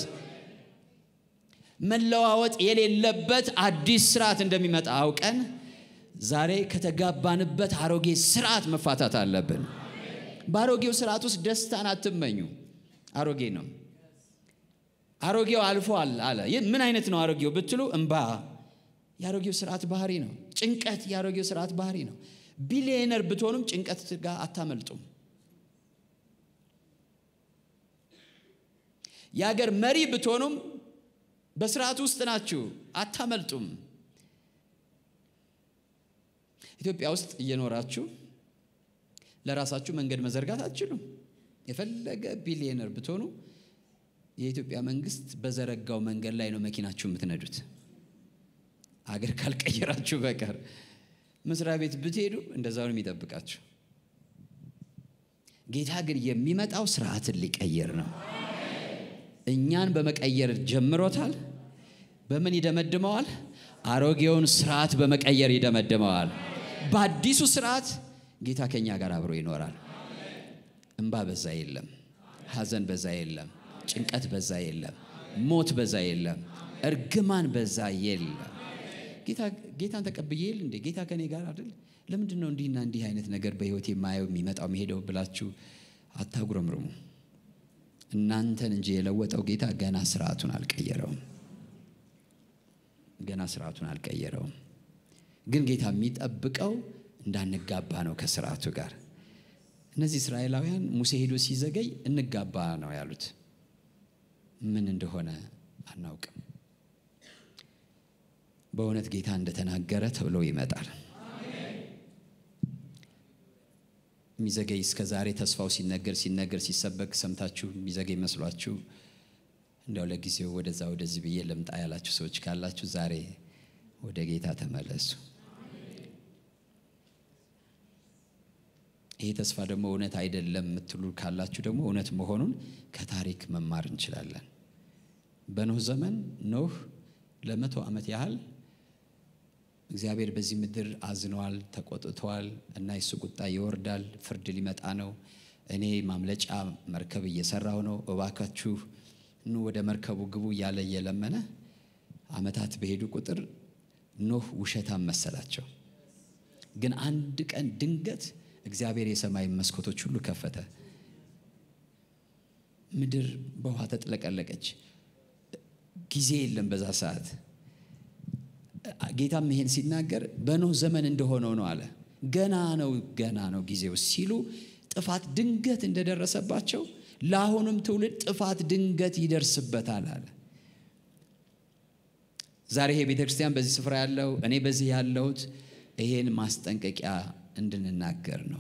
መለዋወጥ የሌለበት አዲስ ስርዓት እንደሚመጣ አውቀን ዛሬ ከተጋባንበት አሮጌ ስርዓት መፋታት አለብን። በአሮጌው ስርዓት ውስጥ ደስታን አትመኙ። አሮጌ ነው። አሮጌው አልፏል አለ። ይህ ምን አይነት ነው አሮጌው ብትሉ፣ እምባ የአሮጌው ስርዓት ባህሪ ነው። ጭንቀት የአሮጌው ስርዓት ባህሪ ነው። ቢሊየነር ብትሆኑም ጭንቀት ጋር አታመልጡም። የአገር መሪ ብትሆኑም በስርዓት ውስጥ ናችሁ፣ አታመልጡም። ኢትዮጵያ ውስጥ እየኖራችሁ ለራሳችሁ መንገድ መዘርጋት አትችሉም። የፈለገ ቢሊየነር ብትሆኑ የኢትዮጵያ መንግስት በዘረጋው መንገድ ላይ ነው መኪናችሁ የምትነዱት። አገር ካልቀየራችሁ በቀር መስሪያ ቤት ብትሄዱ እንደዛው ነው የሚጠብቃችሁ። ጌታ ግን የሚመጣው ስርዓትን ሊቀይር ነው። እኛን በመቀየር ጀምሮታል። በምን ይደመድመዋል? አሮጌውን ስርዓት በመቀየር ይደመድመዋል። በአዲሱ ስርዓት ጌታ ከኛ ጋር አብሮ ይኖራል። እንባ በዛ የለም፣ ሐዘን በዛ የለም፣ ጭንቀት በዛ የለም፣ ሞት በዛ የለም፣ እርግማን በዛ የለም። ጌታን ተቀብዬ የለ እንዴ? ጌታ ከኔ ጋር አይደል? ለምንድን ነው እንዲህና እንዲህ አይነት ነገር በህይወት የማየው የሚመጣው የሚሄደው ብላችሁ አታጉረምርሙ። እናንተን እንጂ የለወጠው ጌታ ገና ስርዓቱን አልቀየረውም። ገና ስርዓቱን አልቀየረውም። ግን ጌታ የሚጠብቀው እንዳንጋባ ነው ከስርዓቱ ጋር። እነዚህ እስራኤላውያን ሙሴ ሄዶ ሲዘገይ እንጋባ ነው ያሉት። ምን እንደሆነ አናውቅም። በእውነት ጌታ እንደተናገረ ተብሎ ይመጣል። የሚዘገይ እስከ ዛሬ ተስፋው ሲነገር ሲነገር ሲሰበክ ሰምታችሁ የሚዘገይ መስሏችሁ እንዲያው ለጊዜው ወደዛ ወደዚህ ብዬ ልምጣ ያላችሁ ሰዎች ካላችሁ ዛሬ ወደ ጌታ ተመለሱ። ይሄ ተስፋ ደግሞ እውነት አይደለም የምትሉ ካላችሁ ደግሞ እውነት መሆኑን ከታሪክ መማር እንችላለን። በኖህ ዘመን ኖህ ለመቶ ዓመት ያህል እግዚአብሔር በዚህ ምድር አዝነዋል፣ ተቆጥተዋል እና የሱ ቁጣ ይወርዳል፣ ፍርድ ሊመጣ ነው፣ እኔ ማምለጫ መርከብ እየሰራሁ ነው፣ እባካችሁ ኑ ወደ መርከቡ ግቡ እያለ እየለመነ ዓመታት በሄዱ ቁጥር ኖህ ውሸታም መሰላቸው። ግን አንድ ቀን ድንገት እግዚአብሔር የሰማይ መስኮቶች ሁሉ ከፈተ። ምድር በውሃ ተጥለቀለቀች። ጊዜ የለም በዛ ሰዓት። ጌታም ይሄን ሲናገር በኖህ ዘመን እንደሆነው ነው አለ። ገና ነው ገና ነው ጊዜው ሲሉ ጥፋት ድንገት እንደደረሰባቸው ለአሁኑም ትውልድ ጥፋት ድንገት ይደርስበታል አለ። ዛሬ ይሄ ቤተ ክርስቲያን በዚህ ስፍራ ያለው እኔ በዚህ ያለሁት ይሄን ማስጠንቀቂያ እንድንናገር ነው።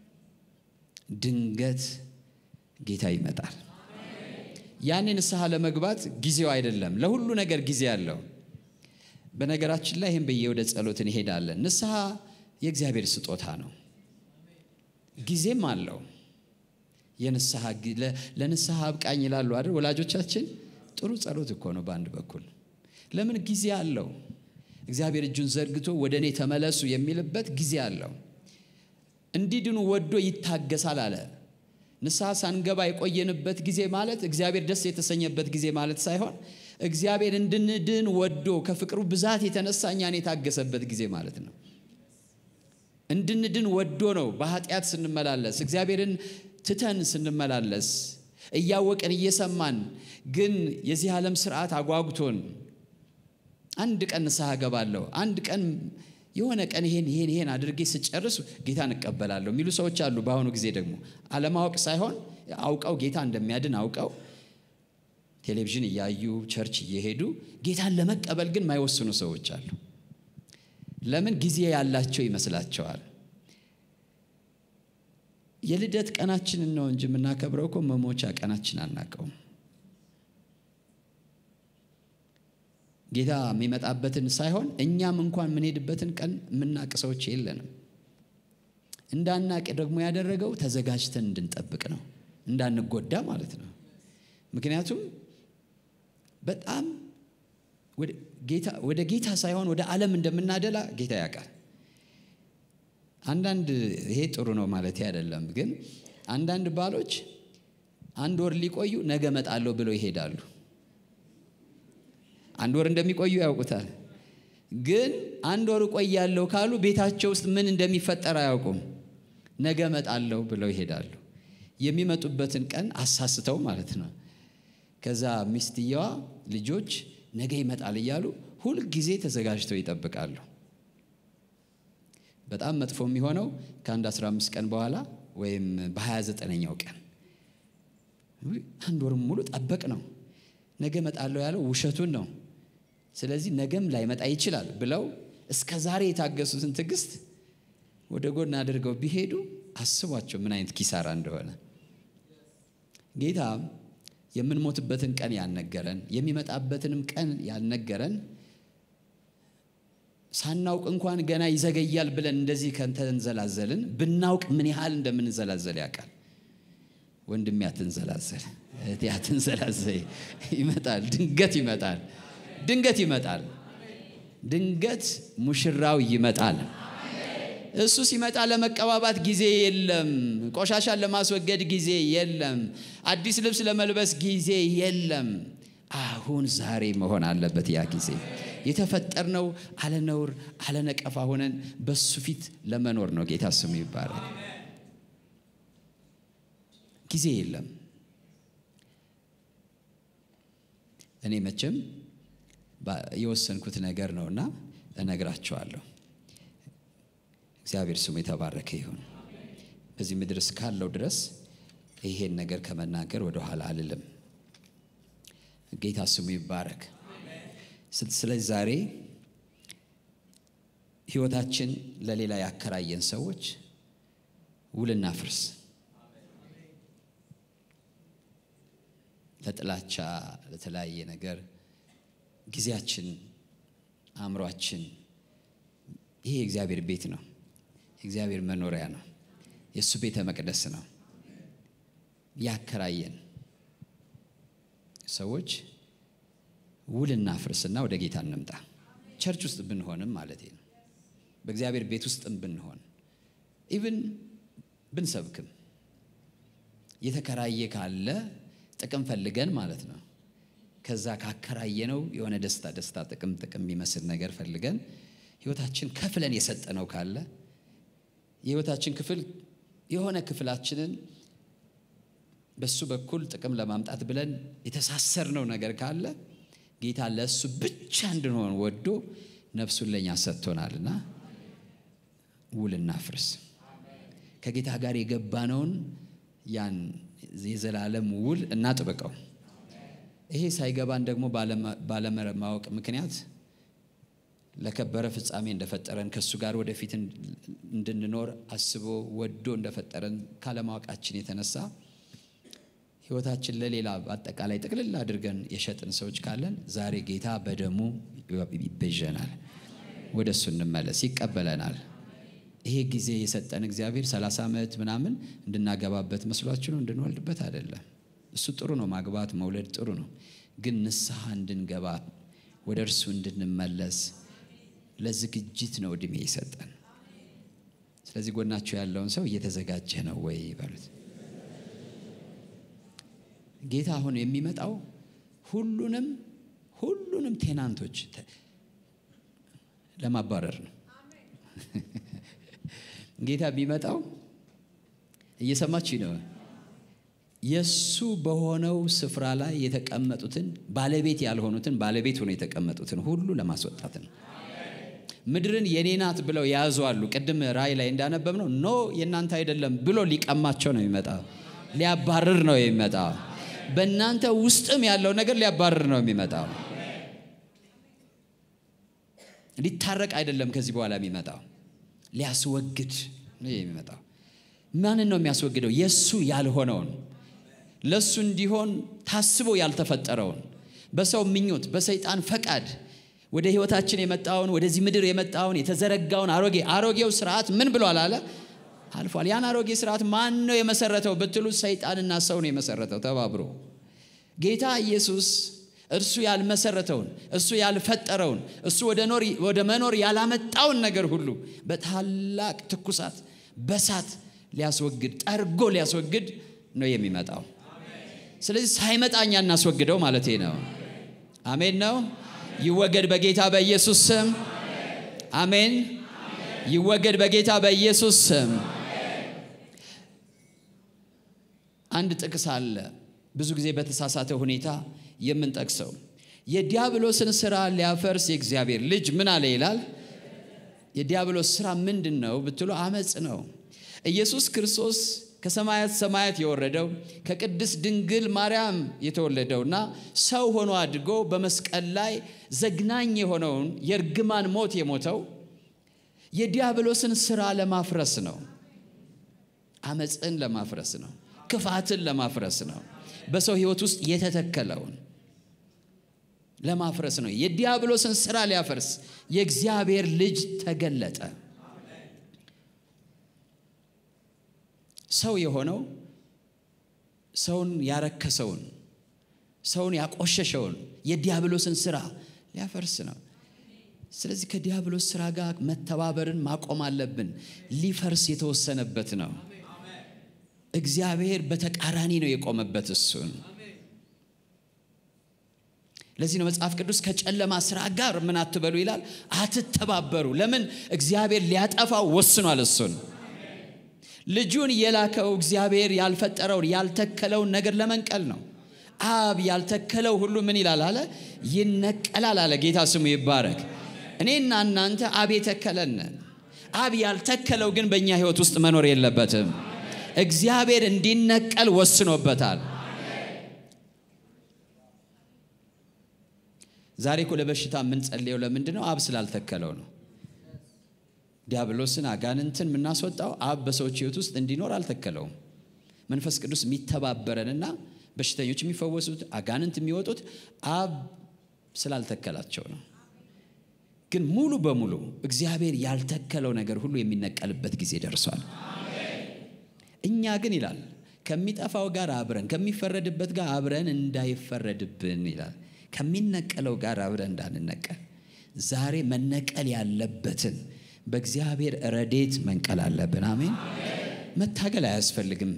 ድንገት ጌታ ይመጣል። ያኔ ንስሐ ለመግባት ጊዜው አይደለም። ለሁሉ ነገር ጊዜ አለው። በነገራችን ላይ ይህም ብዬ ወደ ጸሎት እንሄዳለን። ንስሐ የእግዚአብሔር ስጦታ ነው፣ ጊዜም አለው። የንስሐ ለንስሐ አብቃኝ ይላሉ አይደል ወላጆቻችን። ጥሩ ጸሎት እኮ ነው በአንድ በኩል ለምን ጊዜ አለው። እግዚአብሔር እጁን ዘርግቶ ወደ እኔ ተመለሱ የሚልበት ጊዜ አለው። እንዲድኑ ወዶ ይታገሳል አለ። ንስሐ ሳንገባ የቆየንበት ጊዜ ማለት እግዚአብሔር ደስ የተሰኘበት ጊዜ ማለት ሳይሆን እግዚአብሔር እንድንድን ወዶ ከፍቅሩ ብዛት የተነሳ እኛን የታገሰበት ጊዜ ማለት ነው። እንድንድን ወዶ ነው። በኃጢአት ስንመላለስ እግዚአብሔርን ትተን ስንመላለስ እያወቅን እየሰማን ግን የዚህ ዓለም ስርዓት አጓጉቶን አንድ ቀን ንስሐ እገባለሁ፣ አንድ ቀን የሆነ ቀን ይሄን ይሄን ይሄን አድርጌ ስጨርስ ጌታን እቀበላለሁ የሚሉ ሰዎች አሉ። በአሁኑ ጊዜ ደግሞ አለማወቅ ሳይሆን አውቀው ጌታ እንደሚያድን አውቀው ቴሌቪዥን እያዩ ቸርች እየሄዱ ጌታን ለመቀበል ግን ማይወስኑ ሰዎች አሉ። ለምን? ጊዜ ያላቸው ይመስላቸዋል። የልደት ቀናችንን ነው እንጂ የምናከብረው እኮ መሞቻ ቀናችን አናውቀውም። ጌታ የሚመጣበትን ሳይሆን እኛም እንኳን የምንሄድበትን ቀን የምናቅ ሰዎች የለንም። እንዳናቅ ደግሞ ያደረገው ተዘጋጅተን እንድንጠብቅ ነው፣ እንዳንጎዳ ማለት ነው። ምክንያቱም በጣም ወደ ጌታ ሳይሆን ወደ ዓለም እንደምናደላ ጌታ ያውቃል። አንዳንድ ይሄ ጥሩ ነው ማለት አይደለም፣ ግን አንዳንድ ባሎች አንድ ወር ሊቆዩ ነገ እመጣለሁ ብለው ይሄዳሉ። አንድ ወር እንደሚቆዩ ያውቁታል። ግን አንድ ወር እቆያለሁ ካሉ ቤታቸው ውስጥ ምን እንደሚፈጠር አያውቁም። ነገ እመጣለሁ ብለው ይሄዳሉ። የሚመጡበትን ቀን አሳስተው ማለት ነው። ከዛ ሚስትየዋ ልጆች ነገ ይመጣል እያሉ ሁልጊዜ ተዘጋጅተው ይጠብቃሉ። በጣም መጥፎ የሚሆነው ከአንድ 15 ቀን በኋላ ወይም በ29ኛው ቀን አንድ ወርም ሙሉ ጠበቅ ነው። ነገ እመጣለሁ ያለው ውሸቱን ነው። ስለዚህ ነገም ላይመጣ ይችላል ብለው እስከ ዛሬ የታገሱትን ትዕግስት ወደ ጎን አድርገው ቢሄዱ አስቧቸው ምን አይነት ኪሳራ እንደሆነ። ጌታ የምንሞትበትን ቀን ያልነገረን የሚመጣበትንም ቀን ያልነገረን ሳናውቅ እንኳን ገና ይዘገያል ብለን እንደዚህ ከተንዘላዘልን ብናውቅ ምን ያህል እንደምንዘላዘል ያውቃል። ወንድሜ አትንዘላዘል፣ እህቴ አትንዘላዘይ። ይመጣል፣ ድንገት ይመጣል፣ ድንገት ይመጣል፣ ድንገት ሙሽራው ይመጣል። እሱ ሲመጣ ለመቀባባት ጊዜ የለም። ቆሻሻን ለማስወገድ ጊዜ የለም። አዲስ ልብስ ለመልበስ ጊዜ የለም። አሁን ዛሬ መሆን አለበት ያ ጊዜ። የተፈጠርነው አለነውር አለነቀፋ ሆነን በሱ ፊት ለመኖር ነው። ጌታ ስሙ ይባላል። ጊዜ የለም። እኔ መቼም የወሰንኩት ነገር ነውና እነግራቸዋለሁ። እግዚአብሔር ስሙ የተባረከ ይሁን። በዚህ ምድር እስካለው ድረስ ይሄን ነገር ከመናገር ወደኋላ አልልም። ጌታ ስሙ ይባረክ። ስለዚህ ዛሬ ሕይወታችን ለሌላ ያከራየን ሰዎች ውልና ፍርስ ለጥላቻ ለተለያየ ነገር ጊዜያችን፣ አእምሯችን ይሄ የእግዚአብሔር ቤት ነው። የእግዚአብሔር መኖሪያ ነው። የእሱ ቤተ መቅደስ ነው። ያከራየን ሰዎች ውልና ፍርስና ወደ ጌታ እንምጣ። ቸርች ውስጥ ብንሆንም ማለት ነው። በእግዚአብሔር ቤት ውስጥም ብንሆን ኢቭን ብንሰብክም የተከራየ ካለ ጥቅም ፈልገን ማለት ነው። ከዛ ካከራየነው የሆነ ደስታ ደስታ ጥቅም ጥቅም የሚመስል ነገር ፈልገን ህይወታችን ከፍለን የሰጠነው ካለ የህይወታችን ክፍል የሆነ ክፍላችንን በሱ በኩል ጥቅም ለማምጣት ብለን የተሳሰርነው ነገር ካለ ጌታ ለእሱ ብቻ እንድንሆን ወዶ ነፍሱን ለእኛ ሰጥቶናልና ውልና ፍርስ ከጌታ ጋር የገባነውን ያን የዘላለም ውል እናጥብቀው። ይሄ ሳይገባን ደግሞ ባለማወቅ ምክንያት ለከበረ ፍጻሜ እንደፈጠረን ከእሱ ጋር ወደፊት እንድንኖር አስቦ ወዶ እንደፈጠረን ካለማወቃችን የተነሳ ህይወታችን ለሌላ በአጠቃላይ ጥቅልል አድርገን የሸጥን ሰዎች ካለን ዛሬ ጌታ በደሙ ይቤዠናል። ወደ እሱ እንመለስ፣ ይቀበለናል። ይሄ ጊዜ የሰጠን እግዚአብሔር ሰላሳ ዓመት ምናምን እንድናገባበት መስሏችሁ ነው? እንድንወልድበት አይደለም። እሱ ጥሩ ነው፣ ማግባት መውለድ ጥሩ ነው። ግን ንስሐ እንድንገባ ወደ እርሱ እንድንመለስ ለዝግጅት ነው እድሜ የሰጠን። ስለዚህ ጎናችሁ ያለውን ሰው እየተዘጋጀ ነው ወይ በሉት። ጌታ አሁን የሚመጣው ሁሉንም ሁሉንም ቴናንቶች ለማባረር ነው። ጌታ የሚመጣው እየሰማችሁ ነው። የሱ በሆነው ስፍራ ላይ የተቀመጡትን ባለቤት ያልሆኑትን ባለቤት ሆነው የተቀመጡትን ሁሉ ለማስወጣት ነው። ምድርን የኔ ናት ብለው የያዙ አሉ። ቅድም ራእይ ላይ እንዳነበብ ነው ኖ የእናንተ አይደለም ብሎ ሊቀማቸው ነው የሚመጣው። ሊያባርር ነው የሚመጣው። በእናንተ ውስጥም ያለው ነገር ሊያባርር ነው የሚመጣው። ሊታረቅ አይደለም ከዚህ በኋላ የሚመጣው ሊያስወግድ ነው የሚመጣው። ማንን ነው የሚያስወግደው? የእሱ ያልሆነውን ለእሱ እንዲሆን ታስቦ ያልተፈጠረውን በሰው ምኞት፣ በሰይጣን ፈቃድ ወደ ህይወታችን የመጣውን ወደዚህ ምድር የመጣውን የተዘረጋውን አሮጌ አሮጌው ስርዓት ምን ብሏል አለ አልፏል። ያን አሮጌ ስርዓት ማን ነው የመሰረተው ብትሉ ሰይጣንና ሰው ነው የመሰረተው ተባብሮ። ጌታ ኢየሱስ እርሱ ያልመሰረተውን እሱ ያልፈጠረውን እሱ ወደ መኖር ያላመጣውን ነገር ሁሉ በታላቅ ትኩሳት በሳት ሊያስወግድ ጠርጎ ሊያስወግድ ነው የሚመጣው። ስለዚህ ሳይመጣ እኛ እናስወግደው ማለት ነው። አሜን ነው። ይወገድ በጌታ በኢየሱስ ስም። አሜን። ይወገድ በጌታ በኢየሱስ ስም። አንድ ጥቅስ አለ ብዙ ጊዜ በተሳሳተ ሁኔታ የምንጠቅሰው የዲያብሎስን ስራ ሊያፈርስ የእግዚአብሔር ልጅ ምን አለ ይላል። የዲያብሎስ ስራ ምንድን ነው ብትሉ አመፅ ነው። ኢየሱስ ክርስቶስ ከሰማያት ሰማያት የወረደው ከቅድስት ድንግል ማርያም የተወለደውና ሰው ሆኖ አድጎ በመስቀል ላይ ዘግናኝ የሆነውን የእርግማን ሞት የሞተው የዲያብሎስን ስራ ለማፍረስ ነው። አመፅን ለማፍረስ ነው። ክፋትን ለማፍረስ ነው። በሰው ህይወት ውስጥ የተተከለውን ለማፍረስ ነው። የዲያብሎስን ስራ ሊያፈርስ የእግዚአብሔር ልጅ ተገለጠ። ሰው የሆነው ሰውን ያረከሰውን ሰውን ያቆሸሸውን የዲያብሎስን ስራ ሊያፈርስ ነው። ስለዚህ ከዲያብሎስ ስራ ጋር መተባበርን ማቆም አለብን። ሊፈርስ የተወሰነበት ነው። እግዚአብሔር በተቃራኒ ነው የቆመበት እሱን። ለዚህ ነው መጽሐፍ ቅዱስ ከጨለማ ስራ ጋር ምን አትበሉ ይላል፣ አትተባበሩ። ለምን? እግዚአብሔር ሊያጠፋው ወስኗል እሱን ልጁን የላከው እግዚአብሔር ያልፈጠረውን ያልተከለውን ነገር ለመንቀል ነው። አብ ያልተከለው ሁሉ ምን ይላል አለ ይነቀላል አለ። ጌታ ስሙ ይባረክ። እኔና እናንተ አብ የተከለን አብ ያልተከለው ግን በእኛ ህይወት ውስጥ መኖር የለበትም። እግዚአብሔር እንዲነቀል ወስኖበታል። ዛሬ እኮ ለበሽታ የምንጸልየው ለምንድን ነው? አብ ስላልተከለው ነው። ዲያብሎስን አጋንንትን የምናስወጣው አብ በሰዎች ህይወት ውስጥ እንዲኖር አልተከለውም። መንፈስ ቅዱስ የሚተባበረንና በሽተኞች የሚፈወሱት አጋንንት የሚወጡት አብ ስላልተከላቸው ነው። ግን ሙሉ በሙሉ እግዚአብሔር ያልተከለው ነገር ሁሉ የሚነቀልበት ጊዜ ደርሷል። እኛ ግን ይላል ከሚጠፋው ጋር አብረን ከሚፈረድበት ጋር አብረን እንዳይፈረድብን ይላል ከሚነቀለው ጋር አብረን እንዳንነቀል ዛሬ መነቀል ያለበትን በእግዚአብሔር ረዴት መንቀል አለብን። አሜን። መታገል አያስፈልግም።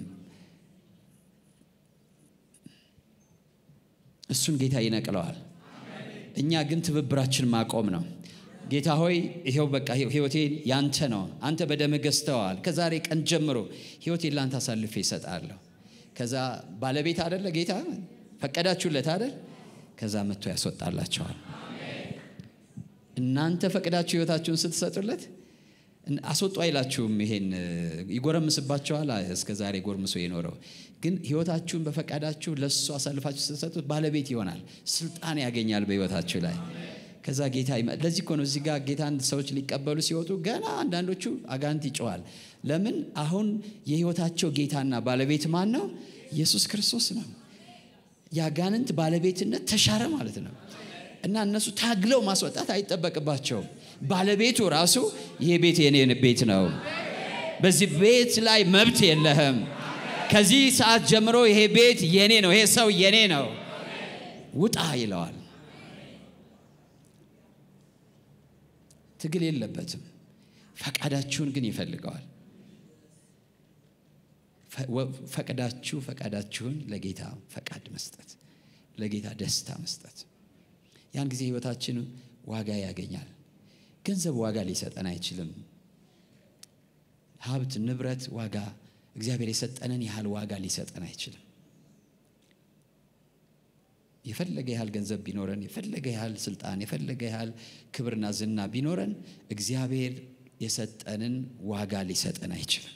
እሱን ጌታ ይነቅለዋል። እኛ ግን ትብብራችን ማቆም ነው። ጌታ ሆይ ይሄው በቃ ህይወቴ ያንተ ነው፣ አንተ በደም ገዝተዋል። ከዛሬ ቀን ጀምሮ ህይወቴን ላንተ አሳልፌ ይሰጣለሁ። ከዛ ባለቤት አደለ ጌታ ፈቀዳችሁለት አደል? ከዛ መጥቶ ያስወጣላቸዋል። እናንተ ፈቅዳችሁ ህይወታችሁን ስትሰጡለት አስወጡ አይላችሁም። ይሄን ይጎረምስባቸዋል። እስከ ዛሬ ጎርምሶ የኖረው ግን ህይወታችሁን በፈቃዳችሁ ለእሱ አሳልፋችሁ ስትሰጡት ባለቤት ይሆናል፣ ስልጣን ያገኛል በህይወታችሁ ላይ። ከዛ ጌታ ለዚህ እኮ ነው እዚህ ጋር ጌታን ሰዎች ሊቀበሉ ሲወጡ ገና አንዳንዶቹ አጋንንት ይጮዋል። ለምን? አሁን የህይወታቸው ጌታና ባለቤት ማን ነው? ኢየሱስ ክርስቶስ ነው። የአጋንንት ባለቤትነት ተሻረ ማለት ነው። እና እነሱ ታግለው ማስወጣት አይጠበቅባቸውም። ባለቤቱ ራሱ ይሄ ቤት የኔ ቤት ነው፣ በዚህ ቤት ላይ መብት የለህም፣ ከዚህ ሰዓት ጀምሮ ይሄ ቤት የኔ ነው፣ ይሄ ሰው የኔ ነው፣ ውጣ ይለዋል። ትግል የለበትም። ፈቃዳችሁን ግን ይፈልገዋል። ፈቅዳችሁ ፈቃዳችሁን ለጌታ ፈቃድ መስጠት፣ ለጌታ ደስታ መስጠት ያን ጊዜ ህይወታችን ዋጋ ያገኛል። ገንዘብ ዋጋ ሊሰጠን አይችልም። ሀብት፣ ንብረት ዋጋ እግዚአብሔር የሰጠንን ያህል ዋጋ ሊሰጠን አይችልም። የፈለገ ያህል ገንዘብ ቢኖረን፣ የፈለገ ያህል ስልጣን፣ የፈለገ ያህል ክብርና ዝና ቢኖረን እግዚአብሔር የሰጠንን ዋጋ ሊሰጠን አይችልም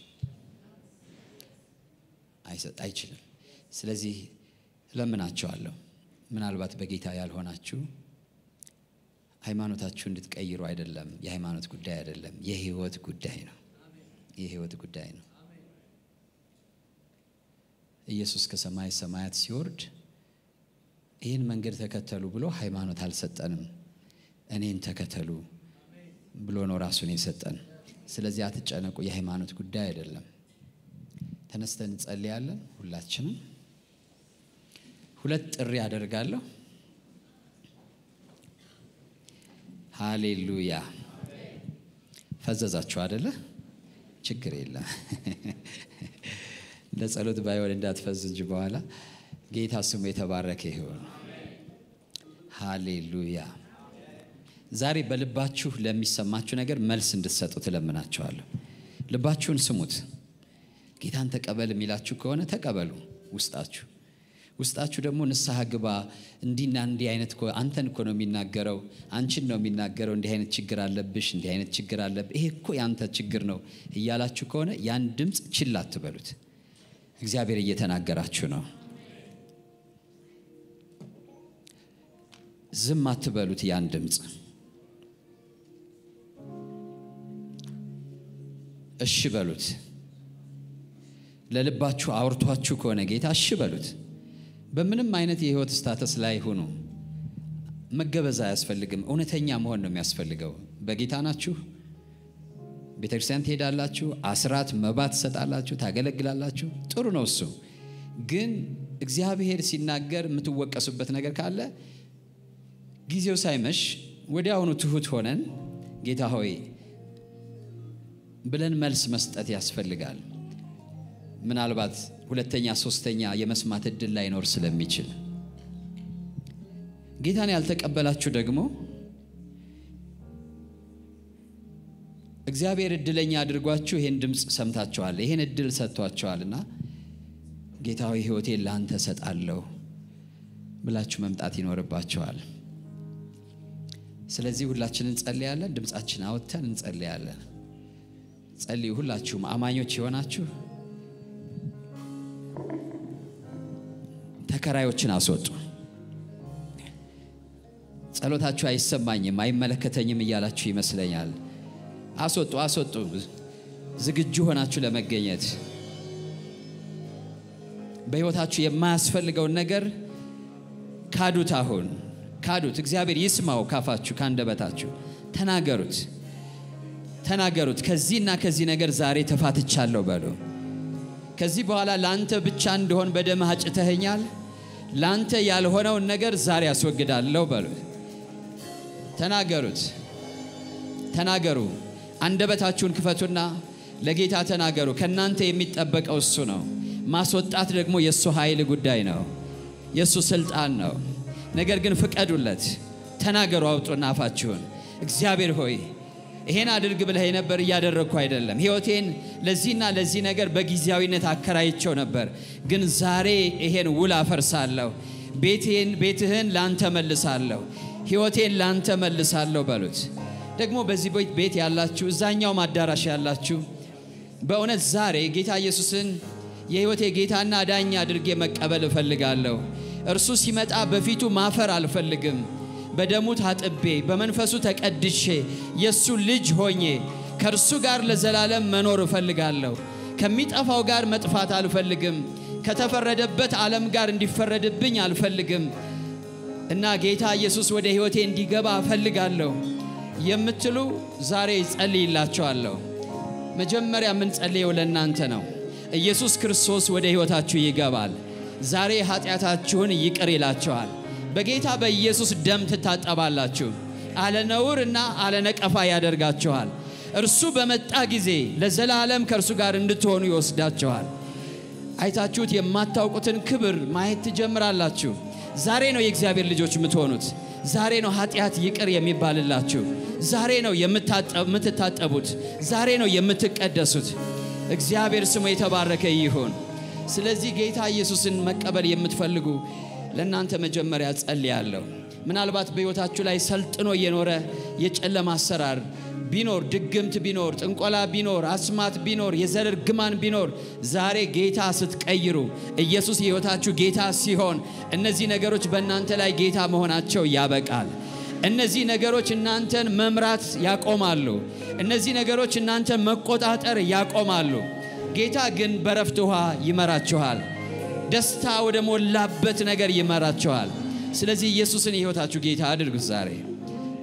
አይችልም። ስለዚህ ለምናቸዋለሁ ምናልባት በጌታ ያልሆናችሁ ሃይማኖታችሁ እንድትቀይሩ አይደለም። የሃይማኖት ጉዳይ አይደለም፣ የህይወት ጉዳይ ነው። የህይወት ጉዳይ ነው። ኢየሱስ ከሰማይ ሰማያት ሲወርድ ይህን መንገድ ተከተሉ ብሎ ሃይማኖት አልሰጠንም። እኔን ተከተሉ ብሎ ነው ራሱን የሰጠን። ስለዚህ አትጨነቁ፣ የሃይማኖት ጉዳይ አይደለም። ተነስተን እንጸልያለን። ሁላችንም ሁለት ጥሪ አደርጋለሁ። ሃሌሉያ። ፈዘዛችሁ አደለ? ችግር የለም። ለጸሎት ባይሆን እንዳትፈዝ እንጂ በኋላ ጌታ ስሙ የተባረከ ይሁን። ሃሌሉያ። ዛሬ በልባችሁ ለሚሰማችሁ ነገር መልስ እንድትሰጡ ትለምናችኋለሁ። ልባችሁን ስሙት። ጌታን ተቀበል የሚላችሁ ከሆነ ተቀበሉ። ውስጣችሁ ውስጣችሁ ደግሞ ንስሐ ግባ። እንዲህና እንዲህ አይነት እኮ አንተን እኮ ነው የሚናገረው፣ አንቺን ነው የሚናገረው። እንዲህ አይነት ችግር አለብሽ፣ እንዲህ አይነት ችግር አለብህ፣ ይሄ እኮ ያንተ ችግር ነው እያላችሁ ከሆነ ያን ድምፅ ችላ አትበሉት። እግዚአብሔር እየተናገራችሁ ነው። ዝም አትበሉት ያን ድምፅ። እሺ በሉት። ለልባችሁ አውርቷችሁ ከሆነ ጌታ እሺ በሉት። በምንም አይነት የህይወት ስታተስ ላይ ሁኑ። መገበዝ አያስፈልግም። እውነተኛ መሆን ነው የሚያስፈልገው። በጌታ ናችሁ። ቤተ ክርስቲያን ትሄዳላችሁ፣ አስራት መባ ትሰጣላችሁ፣ ታገለግላላችሁ። ጥሩ ነው እሱ። ግን እግዚአብሔር ሲናገር የምትወቀሱበት ነገር ካለ ጊዜው ሳይመሽ ወዲያውኑ ትሁት ሆነን ጌታ ሆይ ብለን መልስ መስጠት ያስፈልጋል። ምናልባት ሁለተኛ ሶስተኛ የመስማት እድል ላይኖር ስለሚችል ጌታን ያልተቀበላችሁ ደግሞ እግዚአብሔር እድለኛ አድርጓችሁ ይሄን ድምፅ ሰምታችኋል፣ ይሄን እድል ሰጥቷችኋልና ጌታዊ ሕይወቴን ለአንተ ሰጣለሁ ብላችሁ መምጣት ይኖርባችኋል። ስለዚህ ሁላችን እንጸልያለን። ድምፃችን አወጥተን እንጸልያለን። ጸልዩ። ሁላችሁም አማኞች የሆናችሁ ተከራዮችን አስወጡ። ጸሎታችሁ አይሰማኝም፣ አይመለከተኝም እያላችሁ ይመስለኛል። አስወጡ፣ አስወጡ። ዝግጁ ሆናችሁ ለመገኘት በሕይወታችሁ የማያስፈልገውን ነገር ካዱት። አሁን ካዱት። እግዚአብሔር ይስማው። ካፋችሁ ካንደበታችሁ ተናገሩት፣ ተናገሩት። ከዚህና ከዚህ ነገር ዛሬ ተፋትቻለሁ በሉ። ከዚህ በኋላ ለአንተ ብቻ እንደሆን በደምህ አጭተኸኛል። ለአንተ ያልሆነውን ነገር ዛሬ አስወግዳለሁ በሉ። ተናገሩት፣ ተናገሩ። አንደበታችሁን ክፈቱና ለጌታ ተናገሩ። ከእናንተ የሚጠበቀው እሱ ነው። ማስወጣት ደግሞ የእሱ ኃይል ጉዳይ ነው፣ የእሱ ስልጣን ነው። ነገር ግን ፍቀዱለት፣ ተናገሩ። አውጡና አፋችሁን እግዚአብሔር ሆይ ይሄን አድርግ ብለህ ነበር፣ እያደረግኩ አይደለም። ሕይወቴን ለዚህና ለዚህ ነገር በጊዜያዊነት አከራይቸው ነበር፣ ግን ዛሬ ይሄን ውል አፈርሳለሁ። ቤቴን ቤትህን ላንተ መልሳለሁ፣ ሕይወቴን ላንተ መልሳለሁ በሉት። ደግሞ በዚህ ቤት ያላችሁ፣ እዛኛውም አዳራሽ ያላችሁ በእውነት ዛሬ ጌታ ኢየሱስን የሕይወቴ ጌታና ዳኛ አድርጌ መቀበል እፈልጋለሁ። እርሱ ሲመጣ በፊቱ ማፈር አልፈልግም። በደሙ ታጥቤ በመንፈሱ ተቀድሼ የእሱ ልጅ ሆኜ ከእርሱ ጋር ለዘላለም መኖር እፈልጋለሁ። ከሚጠፋው ጋር መጥፋት አልፈልግም። ከተፈረደበት ዓለም ጋር እንዲፈረድብኝ አልፈልግም እና ጌታ ኢየሱስ ወደ ሕይወቴ እንዲገባ እፈልጋለሁ የምትሉ ዛሬ ጸልይላችኋለሁ። መጀመሪያ የምንጸልየው ለእናንተ ነው። ኢየሱስ ክርስቶስ ወደ ሕይወታችሁ ይገባል። ዛሬ ኃጢአታችሁን ይቅር ይላችኋል። በጌታ በኢየሱስ ደም ትታጠባላችሁ። አለ ነውር እና አለ ነቀፋ ያደርጋችኋል። እርሱ በመጣ ጊዜ ለዘላለም ከእርሱ ጋር እንድትሆኑ ይወስዳችኋል። አይታችሁት የማታውቁትን ክብር ማየት ትጀምራላችሁ። ዛሬ ነው የእግዚአብሔር ልጆች የምትሆኑት። ዛሬ ነው ኃጢአት ይቅር የሚባልላችሁ። ዛሬ ነው የምትታጠቡት። ዛሬ ነው የምትቀደሱት። እግዚአብሔር ስሙ የተባረከ ይሁን። ስለዚህ ጌታ ኢየሱስን መቀበል የምትፈልጉ ለእናንተ መጀመሪያ ጸልያለሁ። ምናልባት በሕይወታችሁ ላይ ሰልጥኖ የኖረ የጨለማ አሰራር ቢኖር፣ ድግምት ቢኖር፣ ጥንቆላ ቢኖር፣ አስማት ቢኖር፣ የዘር እርግማን ቢኖር ዛሬ ጌታ ስትቀይሩ ኢየሱስ የሕይወታችሁ ጌታ ሲሆን እነዚህ ነገሮች በእናንተ ላይ ጌታ መሆናቸው ያበቃል። እነዚህ ነገሮች እናንተን መምራት ያቆማሉ። እነዚህ ነገሮች እናንተን መቆጣጠር ያቆማሉ። ጌታ ግን በረፍት ውሃ ይመራችኋል። ደስታ ወደ ሞላበት ነገር ይመራችኋል። ስለዚህ ኢየሱስን የሕይወታችሁ ጌታ አድርጉት ዛሬ።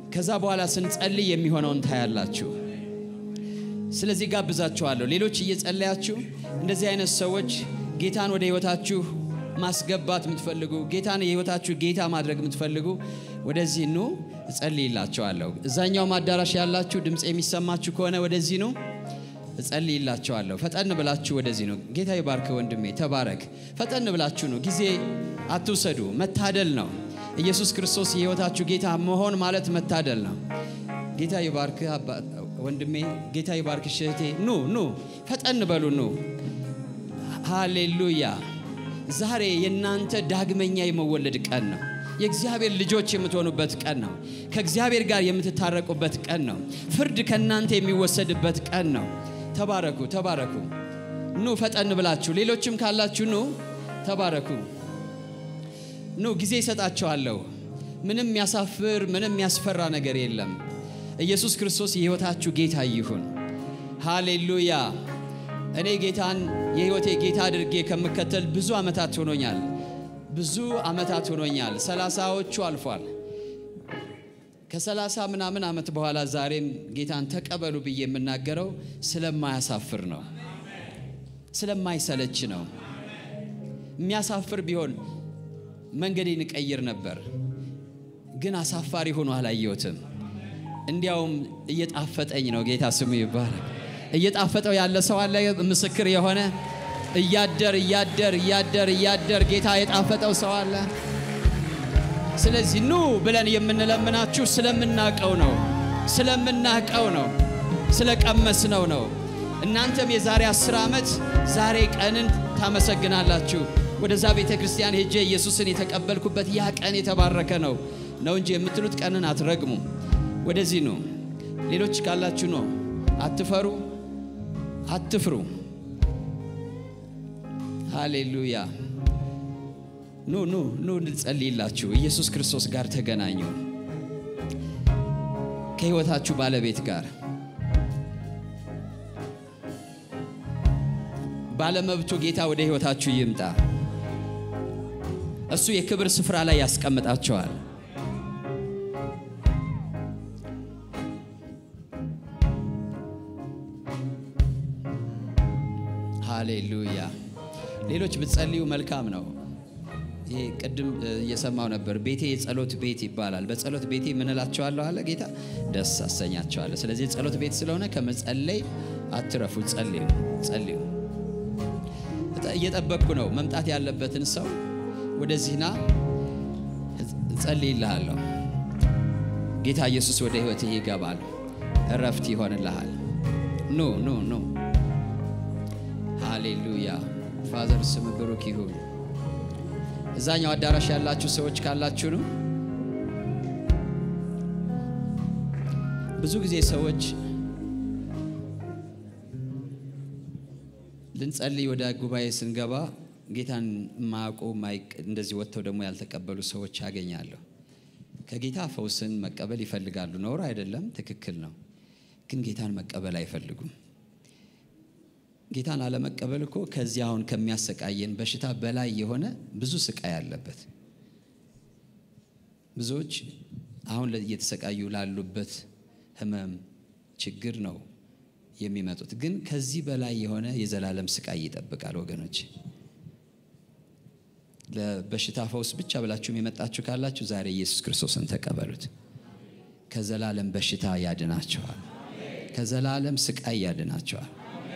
ከዛ በኋላ ስንጸልይ የሚሆነውን ታያላችሁ። ስለዚህ ጋብዛችኋለሁ። ሌሎች እየጸለያችሁ እንደዚህ አይነት ሰዎች ጌታን ወደ ህይወታችሁ ማስገባት የምትፈልጉ ጌታን የህይወታችሁ ጌታ ማድረግ የምትፈልጉ ወደዚህ ኑ፣ እጸልይላቸዋለሁ። እዛኛውም አዳራሽ ያላችሁ ድምፅ የሚሰማችሁ ከሆነ ወደዚህ ኑ፣ እጸልይላቸዋለሁ። ፈጠን ብላችሁ ወደዚህ ነው። ጌታ ይባርክ ወንድሜ፣ ተባረክ። ፈጠን ብላችሁ ነው። ጊዜ አትውሰዱ። መታደል ነው። ኢየሱስ ክርስቶስ የህይወታችሁ ጌታ መሆን ማለት መታደል ነው። ጌታ ይባርክ ወንድሜ፣ ጌታ ይባርክ እህቴ። ኑ ኑ፣ ፈጠን በሉ ኑ። ሃሌሉያ። ዛሬ የእናንተ ዳግመኛ የመወለድ ቀን ነው። የእግዚአብሔር ልጆች የምትሆኑበት ቀን ነው። ከእግዚአብሔር ጋር የምትታረቁበት ቀን ነው። ፍርድ ከእናንተ የሚወሰድበት ቀን ነው። ተባረኩ፣ ተባረኩ። ኑ ፈጠን ብላችሁ፣ ሌሎችም ካላችሁ ኑ፣ ተባረኩ። ኑ ጊዜ ይሰጣችኋለሁ። ምንም የሚያሳፍር ምንም የሚያስፈራ ነገር የለም። ኢየሱስ ክርስቶስ የሕይወታችሁ ጌታ ይሁን። ሃሌሉያ። እኔ ጌታን የሕይወቴ ጌታ አድርጌ ከምከተል ብዙ ዓመታት ሆኖኛል። ብዙ ዓመታት ሆኖኛል። ሰላሳዎቹ አልፏል። ከሰላሳ ምናምን ዓመት በኋላ ዛሬም ጌታን ተቀበሉ ብዬ የምናገረው ስለማያሳፍር ነው፣ ስለማይሰለች ነው። የሚያሳፍር ቢሆን መንገዴን እቀይር ነበር፣ ግን አሳፋሪ ሆኖ አላየሁትም። እንዲያውም እየጣፈጠኝ ነው። ጌታ ስሙ ይባረክ። እየጣፈጠው ያለ ሰው አለ፣ ምስክር የሆነ እያደር እያደር እያደር እያደር ጌታ የጣፈጠው ሰው አለ። ስለዚህ ኑ ብለን የምንለምናችሁ ስለምናቀው ነው፣ ስለምናቀው ነው፣ ስለቀመስነው ነው። እናንተም የዛሬ አስር ዓመት ዛሬ ቀንን ታመሰግናላችሁ። ወደዛ ቤተ ክርስቲያን ሄጄ ኢየሱስን የተቀበልኩበት ያ ቀን የተባረከ ነው ነው እንጂ የምትሉት ቀንን አትረግሙ። ወደዚህ ኑ። ሌሎች ካላችሁ ነው። አትፈሩ፣ አትፍሩ። ሃሌሉያ። ኑ ኑ ኑ እንጸልይላችሁ። ኢየሱስ ክርስቶስ ጋር ተገናኙ። ከሕይወታችሁ ባለቤት ጋር ባለመብቱ ጌታ ወደ ሕይወታችሁ ይምጣ። እሱ የክብር ስፍራ ላይ ያስቀምጣቸዋል። ሃሌሉያ። ሌሎች ብትጸልዩ መልካም ነው። ይሄ ቅድም እየሰማው ነበር። ቤቴ የጸሎት ቤት ይባላል። በጸሎት ቤቴ ምን እላቸዋለሁ አለ ጌታ፣ ደስ አሰኛቸዋለሁ። ስለዚህ የጸሎት ቤት ስለሆነ ከመጸለይ አትረፉ፣ ጸልዩ፣ ጸልዩ። እየጠበቅኩ ነው መምጣት ያለበትን ሰው ወደዚህና እጸልይልሃለሁ። ጌታ ኢየሱስ ወደ ሕይወትህ ይገባል፣ እረፍት ይሆንልሃል። ኑ ኑ ኑ። ሃሌሉያ። ፋዘር ስም ብሩክ ይሁን። እዛኛው አዳራሽ ያላችሁ ሰዎች ካላችሁ ነው። ብዙ ጊዜ ሰዎች ልንጸልይ ወደ ጉባኤ ስንገባ ጌታን የማያውቁ እንደዚህ ወጥተው ደግሞ ያልተቀበሉ ሰዎች ያገኛለሁ። ከጌታ ፈውስን መቀበል ይፈልጋሉ። ነውር አይደለም፣ ትክክል ነው። ግን ጌታን መቀበል አይፈልጉም። ጌታን አለመቀበል እኮ ከዚህ አሁን ከሚያሰቃየን በሽታ በላይ የሆነ ብዙ ስቃይ አለበት። ብዙዎች አሁን እየተሰቃዩ ላሉበት ሕመም ችግር ነው የሚመጡት። ግን ከዚህ በላይ የሆነ የዘላለም ስቃይ ይጠብቃል ወገኖች። ለበሽታ ፈውስ ብቻ ብላችሁም የመጣችሁ ካላችሁ ዛሬ ኢየሱስ ክርስቶስን ተቀበሉት። ከዘላለም በሽታ ያድናቸዋል። ከዘላለም ስቃይ ያድናቸዋል።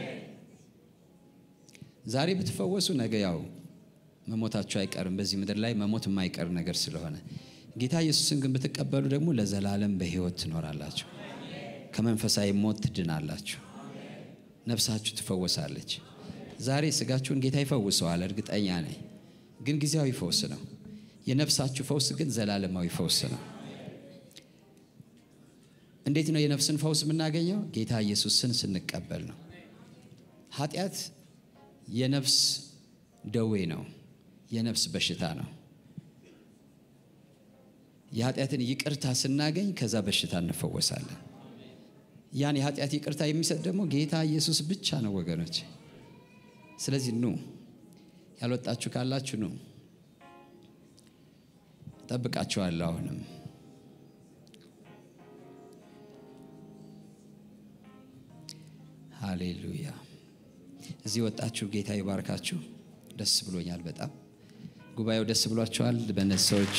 ዛሬ ብትፈወሱ ነገ ያው መሞታችሁ አይቀርም። በዚህ ምድር ላይ መሞት የማይቀር ነገር ስለሆነ ጌታ ኢየሱስን ግን ብትቀበሉ ደግሞ ለዘላለም በሕይወት ትኖራላችሁ። ከመንፈሳዊ ሞት ትድናላችሁ። ነፍሳችሁ ትፈወሳለች። ዛሬ ስጋችሁን ጌታ ይፈውሰዋል፣ እርግጠኛ ነኝ። ግን ጊዜያዊ ፈውስ ነው። የነፍሳችሁ ፈውስ ግን ዘላለማዊ ፈውስ ነው። እንዴት ነው የነፍስን ፈውስ የምናገኘው? ጌታ ኢየሱስን ስንቀበል ነው። ኃጢአት የነፍስ ደዌ ነው። የነፍስ በሽታ ነው። የኃጢአትን ይቅርታ ስናገኝ ከዛ በሽታ እንፈወሳለን። ያን የኃጢአት ይቅርታ የሚሰጥ ደግሞ ጌታ ኢየሱስ ብቻ ነው ወገኖች። ስለዚህ ኑ፣ ያልወጣችሁ ካላችሁ ኑ፣ ጠብቃችኋለሁ። አሁንም ሃሌሉያ። እዚህ ወጣችሁ፣ ጌታ ይባርካችሁ። ደስ ብሎኛል በጣም ጉባኤው ደስ ብሏቸዋል። በእነዚህ ሰዎች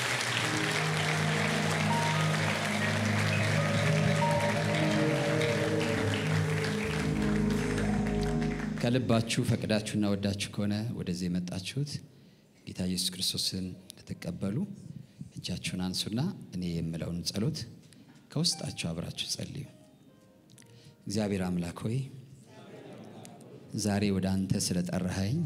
ከልባችሁ ፈቅዳችሁና ወዳችሁ ከሆነ ወደዚህ የመጣችሁት ጌታ ኢየሱስ ክርስቶስን ልትቀበሉ እጃችሁን አንሱና እኔ የምለውን ጸሎት ከውስጣችሁ አብራችሁ ጸልዩ። እግዚአብሔር አምላክ ሆይ ዛሬ ወደ አንተ ስለጠራኸኝ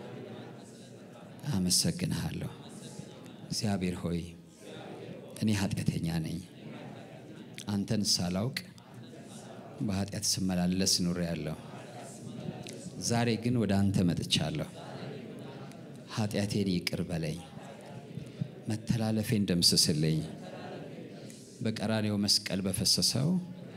አመሰግንሃለሁ። እግዚአብሔር ሆይ እኔ ኃጢአተኛ ነኝ። አንተን ሳላውቅ በኃጢአት ስመላለስ ኑሬአለሁ። ዛሬ ግን ወደ አንተ መጥቻለሁ። ኃጢአቴን ይቅር በለኝ፣ መተላለፌን ደምስስልኝ። በቀራኔው መስቀል በፈሰሰው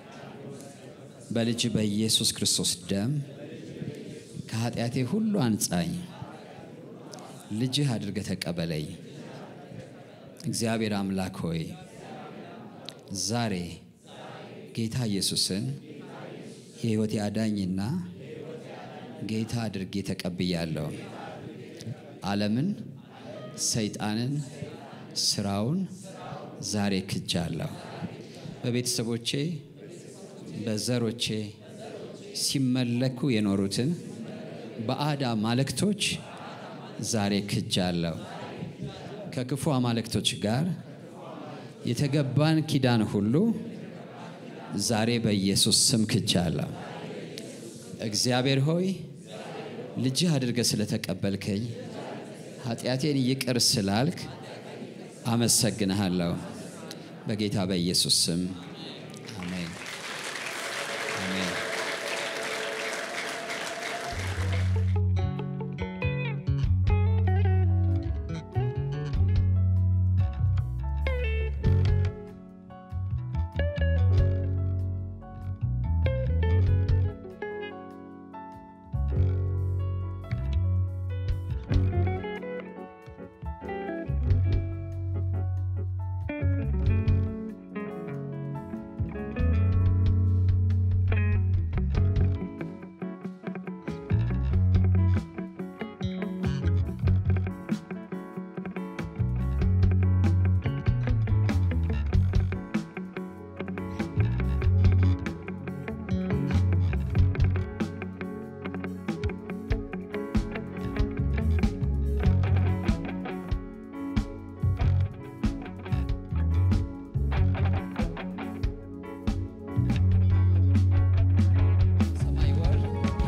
በልጅ በኢየሱስ ክርስቶስ ደም ከኃጢአቴ ሁሉ አንጻኝ። ልጅህ አድርገህ ተቀበለኝ። እግዚአብሔር አምላክ ሆይ ዛሬ ጌታ ኢየሱስን የሕይወቴ አዳኝና ጌታ አድርጌ ተቀብያለሁ። ዓለምን፣ ሰይጣንን፣ ስራውን ዛሬ ክጃለሁ። በቤተሰቦቼ በዘሮቼ ሲመለኩ የኖሩትን በአድ አማልክቶች ዛሬ ክጃለሁ። ከክፉ አማልክቶች ጋር የተገባን ኪዳን ሁሉ ዛሬ በኢየሱስ ስም ክጃለሁ። እግዚአብሔር ሆይ ልጅህ አድርገህ ስለተቀበልከኝ ኃጢአቴን ይቅር ስላልክ አመሰግንሃለሁ። በጌታ በኢየሱስ ስም አሜን፣ አሜን። ሰማይ ወር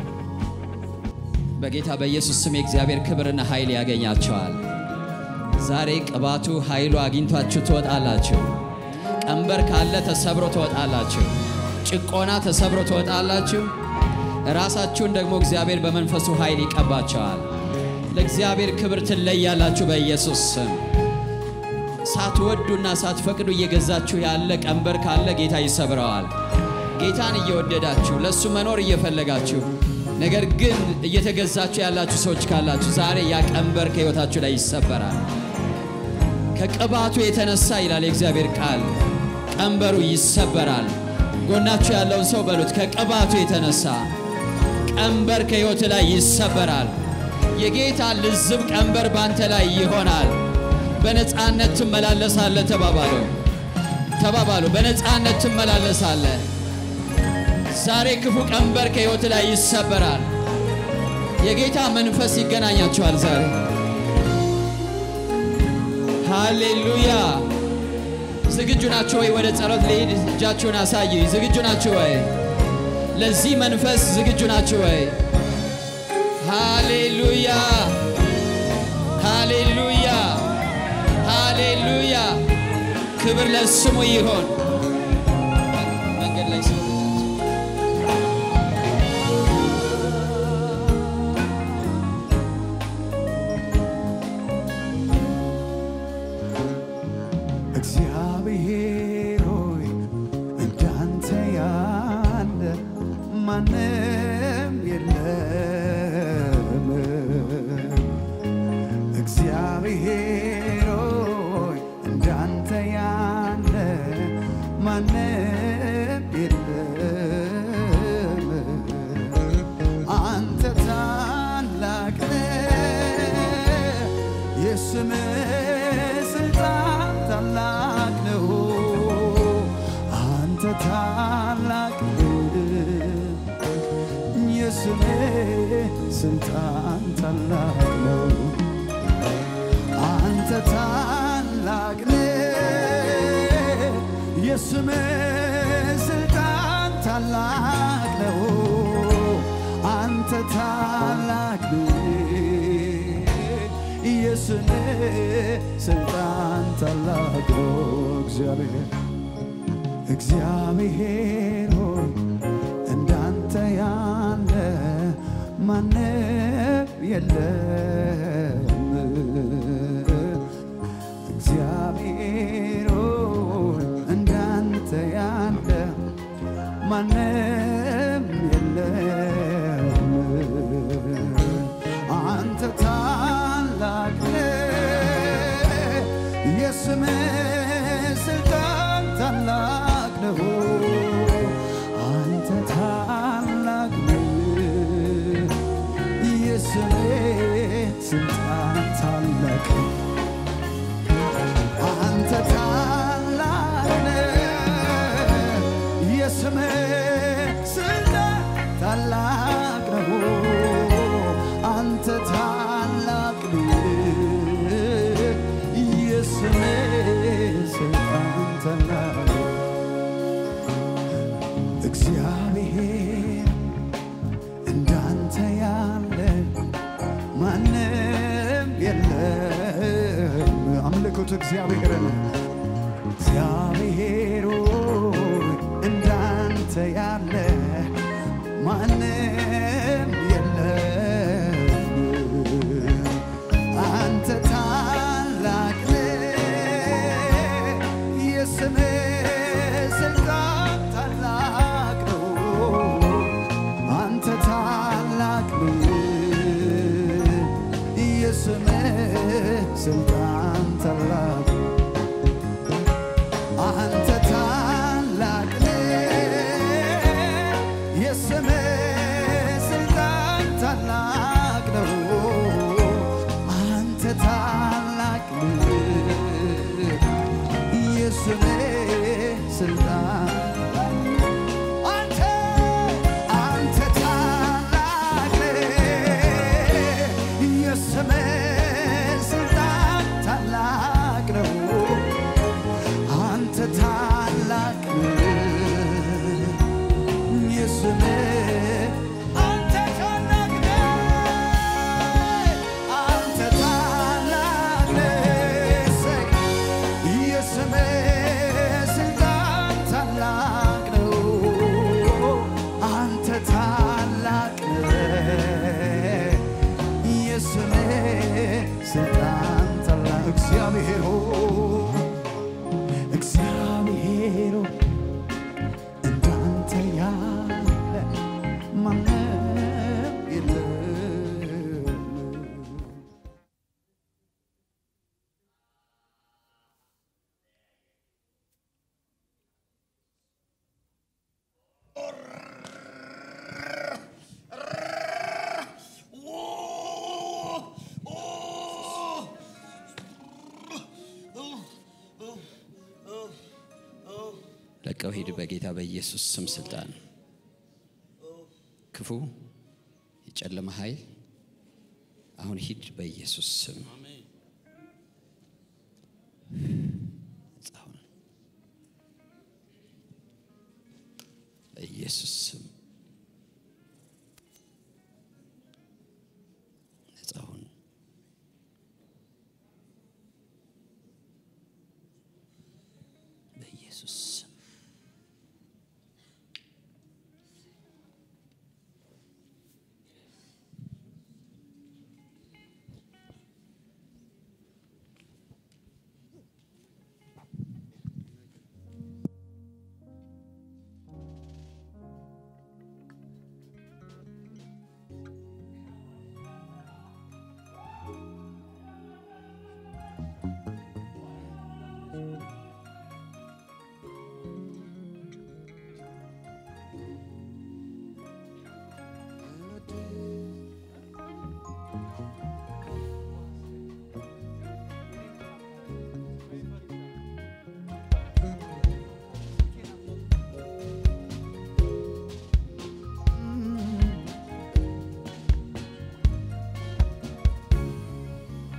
በጌታ በኢየሱስ ስም የእግዚአብሔር ክብርና ኃይል ያገኛቸዋል። ዛሬ ቅባቱ ኃይሉ አግኝቷችሁ ትወጣላችሁ። ቀንበር ካለ ተሰብሮ ትወጣላችሁ። ጭቆና ተሰብሮ ትወጣላችሁ። ራሳችሁን ደግሞ እግዚአብሔር በመንፈሱ ኃይል ይቀባቸዋል። ለእግዚአብሔር ክብር ትለያላችሁ በኢየሱስ ስም። ሳትወዱና ሳትፈቅዱ እየገዛችሁ ያለ ቀንበር ካለ ጌታ ይሰብረዋል። ጌታን እየወደዳችሁ ለእሱ መኖር እየፈለጋችሁ ነገር ግን እየተገዛችሁ ያላችሁ ሰዎች ካላችሁ ዛሬ ያ ቀንበር ከሕይወታችሁ ላይ ይሰበራል። ከቅባቱ የተነሳ ይላል የእግዚአብሔር ቃል ቀንበሩ ይሰበራል። ጎናችሁ ያለውን ሰው በሉት፣ ከቅባቱ የተነሳ ቀንበር ከሕይወት ላይ ይሰበራል። የጌታ ልዝብ ቀንበር ባንተ ላይ ይሆናል። በነፃነት ትመላለሳለህ። ተባባሉ ተባባሉ። በነፃነት ትመላለሳለህ። ዛሬ ክፉ ቀንበር ከሕይወት ላይ ይሰበራል። የጌታ መንፈስ ይገናኛችኋል ዛሬ። ሃሌሉያ። ዝግጁ ናችሁ ወይ? ወደ ጸሎት ልሂድ። እጃችሁን አሳዩ። ዝግጁ ናችሁ ወይ? ለዚህ መንፈስ ዝግጁ ናችሁ ወይ? ሃሌሉያ፣ ሃሌሉያ፣ ሃሌሉያ። ክብር ለስሙ ይሆን። መንገድ ላይ ሰው እግዚአብሔር ሆይ እንዳንተ ያለ ማንም የለም። እግዚአብሔር ሆይ እንዳንተ ያለ የስምህ ስልጣን ታላቅ ነው። አንተ ታላቅ የስምህ ስልጣን ታላቅ ነው። እግዚአብሔር እግዚአብሔር ሆይ እንዳንተ ያለ ማንም የለም። እግዚአብሔር ሆይ እንዳንተ ያለ ማንም የለም። አንተ ታላቅ ነህ፣ የስምህ ስልጣን ታላቅ ነው። አንተ ታላቅ ነህ፣ የስምህ ስልጣን ታላቅ ነው። አንተ ታላቅ ነህ፣ የስምህ ስልጣን ታላቅ ነው። አንተ ታላቅ ነህ፣ የስምህ ስልጣን ታላቅ ነው። እግዚአብሔር እንዳንተ ያለ ማንም የለም። አምልኩት እግዚአብሔርን። እግዚአብሔር ሆይ እንዳንተ ያለ ማንም የለም። አንተ ታላቅ ነህ፣ የስምህ ስልጣን ታላቅ ነው። አንተ ታላቅ ነህ፣ የስምህ ስልጣን ታላቅ አንተ ታላቅ ነህ፣ የስምህ ስልጣን ታላቅ ነው። አንተ ታላቅ ነህ፣ የስምህ ስልጣን አንተ አንተ ታላቅ ነህ፣ የስምህ ስልጣን ታላቅ ነው። አንተ ታላቅ ነህ፣ የስምህ አንተ ታላቅ ነህ፣ አንተ ታላቅ ነህ፣ እሰይ፣ የስምህ ስልጣን ታላቅ ነው። አንተ ታላቅ ነህ፣ የስምህ ስልጣን ታላቅ እግዚአብሔር ሆይ እግዚአብሔር ሆይ እንዳንተ ያለ ማንም የለም። ለቀው ሂድ በጌታ በኢየሱስ ስም ስልጣን ክፉ የጨለማ ኃይል አሁን ሂድ በኢየሱስ ስም ነጻ ሁን። በኢየሱስ ስም ነጻ ሁን። በኢየሱስ ስም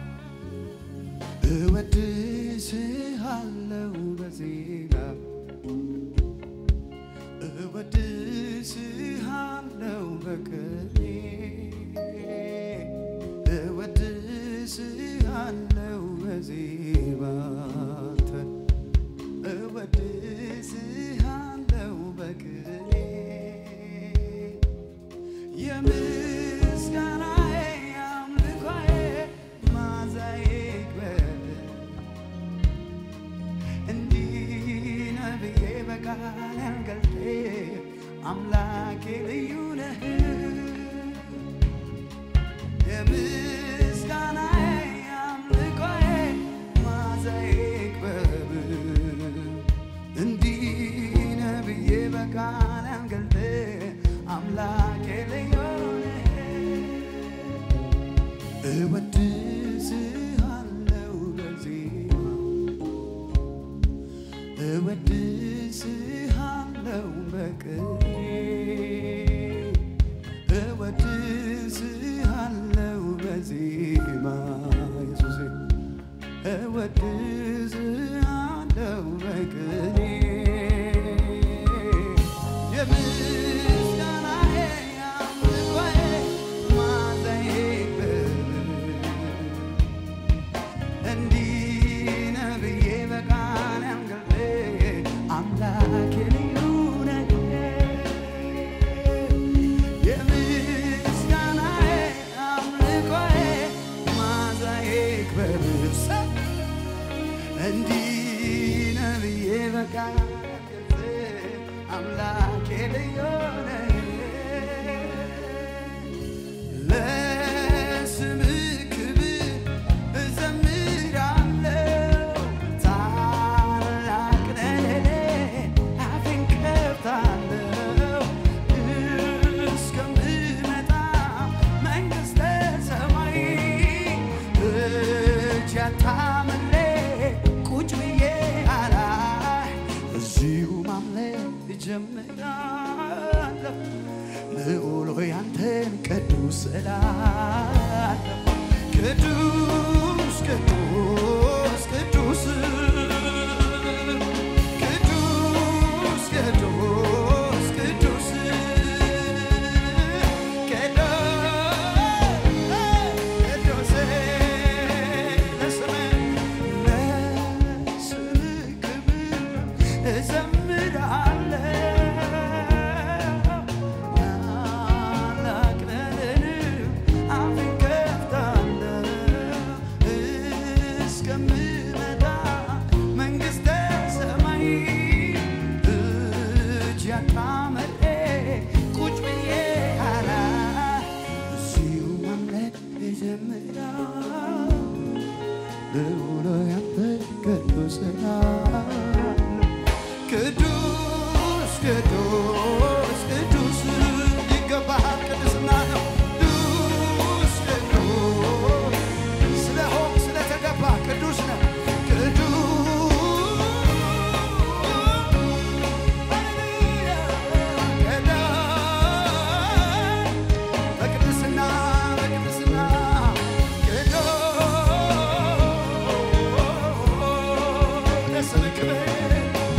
እወድስሃለው በዜማ በቅኔ እወድስሃለው በዜማ አንተ እወድስሃለው በቅኔ የምስጋናዬ አምልኮዬ ማዛዬ ይክበር እንዲህ ነህ ብዬ በቃል ያልገልጤ አምላኬ ልዩ ነህ የምስጋናዬ አምልኮዬ ማዛዬ ይክበር እንዲህ ነህ ብዬ በቃል ያልገልጤ አምላኬ ልዩ ነህ እወድስሃለው በዜማ እወድስሃለው በቅኔ እወድስሃለው በዜማ ኢየሱሴ እወድስሃለው በቅኔ የምስጋናዬ አምልኮዬ ማዛዬ ይክበር እንዲህ ነህ ብዬ በቃል ያንገልጤ አምላኬ ልዩ ነህ የምስጋናዬ አምልኮዬ ማዛዬ ይክበር እንዲህ ነህ ብዬ በቃል ያንገልጤ አምላኬ ልዩ ነህ ለስምህ ክብር እዘምራለሁ። ታላቅ ነህ ለኔ አፌን ከፍታለሁ። እስከምመጣ መንግሥተ ሰማይ እጅ አታምሬ ቁጭ ብዬ አላይ እዚሁ ማምለክ እጀምራለሁ። ልዑል ሆይ አንተን ቅዱስ እላለሁ። ቅዱስ ቅዱስ ቅዱስ ቅዱስ ቅዱስ ቅዱስ ቅዱስ ለስምህ ለስምህ ክብር እዘምራለሁ። ታላቅ ነህ አፌን ከፍታለሁ እስከምመጣ መንግሥተ ሰማይ እጅ አጣምሬ ቁጭ ብዬ አላይ እዚሁ ማምለክ እጀምራለሁ። ልዑል ሆይ አንተ ቅዱስ እላለሁ። ቅዱስ ቅዱስ ቅዱስ ይገባሃል ቅድስና ነው። ቅዱስ ቅዱስ ስለሆንክ ስለተገባ ቅዱስ ነው። በቅድስና በቅድስና ለስምህ ክብር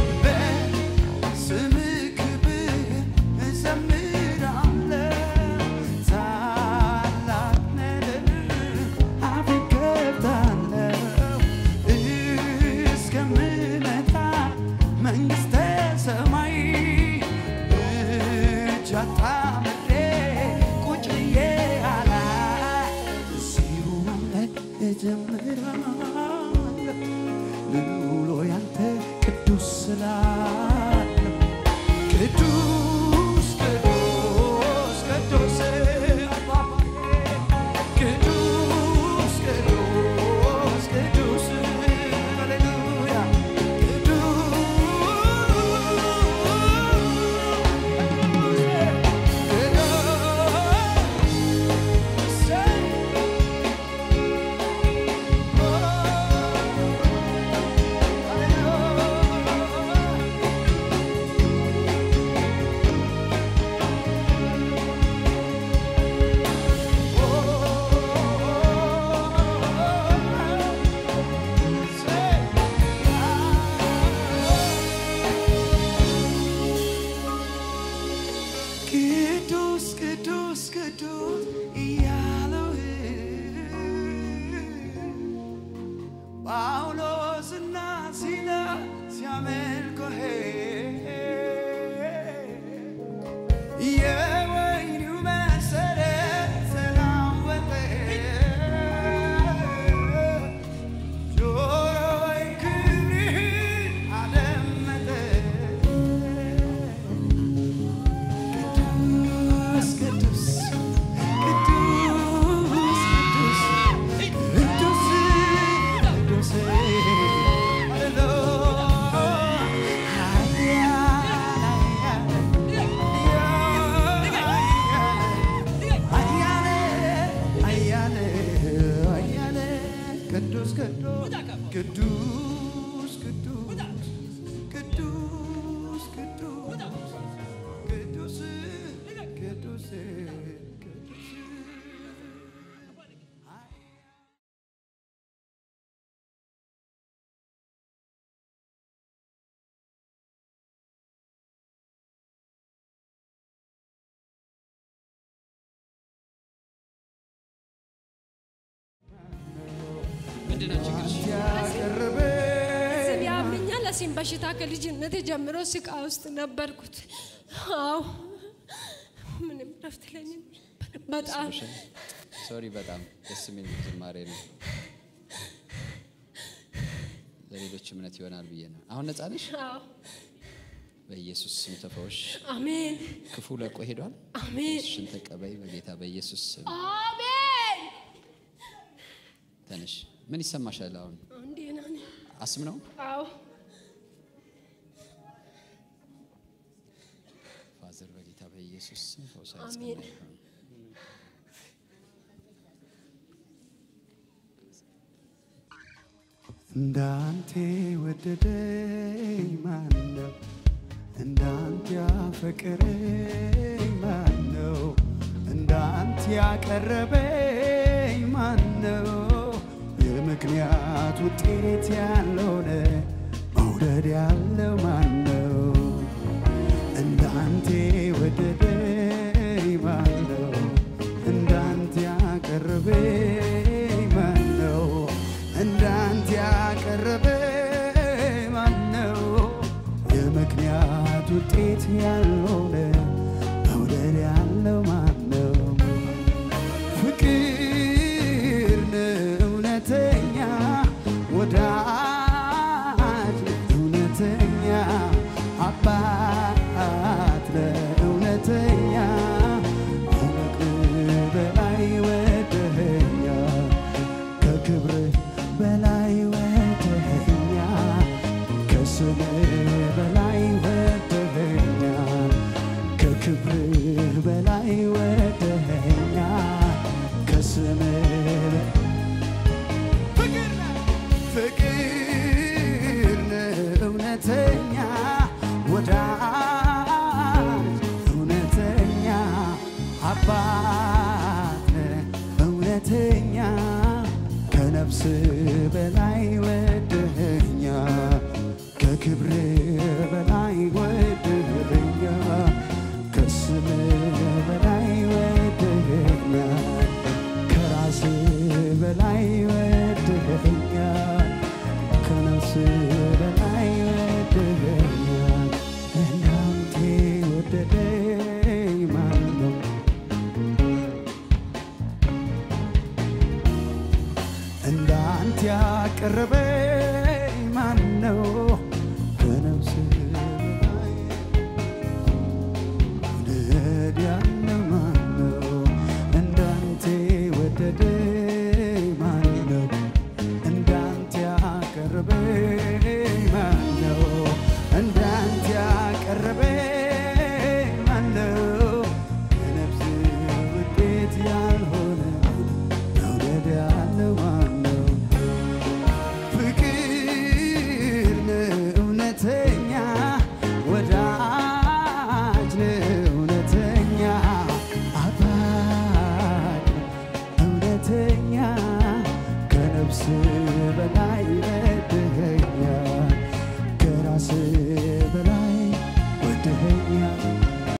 በስምህ ክብር እዘምራለሁ። ታላቅ ነህ አፌን ከፍታለሁ እስከምመጣ መንግሥተ ሰማይ እጅ አጣምሬ ቁጭ ብዬ አላይ እዚሁ ማምለክ እጀምራለሁ። ልዑል ሆይ አንተ ቅዱስ ስላለህ ቅዱስ ቅዱስ ቅዱስ ቅዱስ ቅዱስ ቅዱስ ሃሌሉያ ቅዱስ ጳውሎስና ሲላ ሲያመልኩህ የወይኑ መሰረት ተናወጠ ጆሮዬ ክብርህን አደመጠ ቅዱስ ቅዱስ ቅዱስ ቅዱስ ቅዱስ ቅዱስ ቅዱስ ቅዱስ ቅዱስ ቅዱስ ቅዱስ ቅዱስ ምንድን ነው ችግርሽ? ያቀረበ ስም ያምኛል። ለሲም በሽታ ከልጅነት ጀምሮ ስቃ ውስጥ ነበርኩት። አዎ ምንም ረፍት ለኝም በጣም ሶሪ በጣም ደስ የሚል ዝማሬ ነው። ለሌሎች እምነት ይሆናል ብዬ ነው። አሁን ነጻ ነሽ? አዎ በኢየሱስ ስም ተፈወሽ። አሜን ክፉ ለቆ ሄዷል። አሜን ሽን ተቀበይ በጌታ በኢየሱስ ስም አሜን። ተነሽ። ምን ይሰማሻል አሁን? አንዴ ነን። አስም ነው? አዎ ፋዘር በጌታ በኢየሱስ ስም ፈውሳ አሜን። ያጸና ይሁን። እንዳንተ ወደደኝ ማነው? እንዳንተ ያፈቀረኝ ማነው? እንዳንተ ያቀረበኝ ማነው? የምክንያት ውጤት ያልሆነ መውደድ ያለው ማነው? እንዳንተ ወደደኝ ማነው? እንዳንተ ያቀረበኝ ማነው? እንዳንተ ያቀረበኝ ማነው? የምክንያት ውጤት ያልሆነ መውደድ ያለው ማነው? ፍቅር ነው እውነተኛ ወዳጅ ነው እውነተኛ አባት ነው እውነተኛ ከፍቅር በላይ ወደኸኛ ከክብር በላይ ወደኸኛ ከስምህ በላይ ወደኸኛ ከክብር በላይ ወደኸኛ ከስምህ ፍቅር ነህ እውነተኛ ወዳጅ እውነተኛ አባት ነህ እውነተኛ ከነፍስ በላይ ወደኸኛ ከክብር በላይ ወደኸኛ ከስም በላይ ወደኸኛ ከራስ በላይ ወደኸኛ ከነፍስ በላይ ወደኸኛ እናንተ ወደደኝ ማን ነው? እንዳንተ ያቀረበኝ ማን ነው?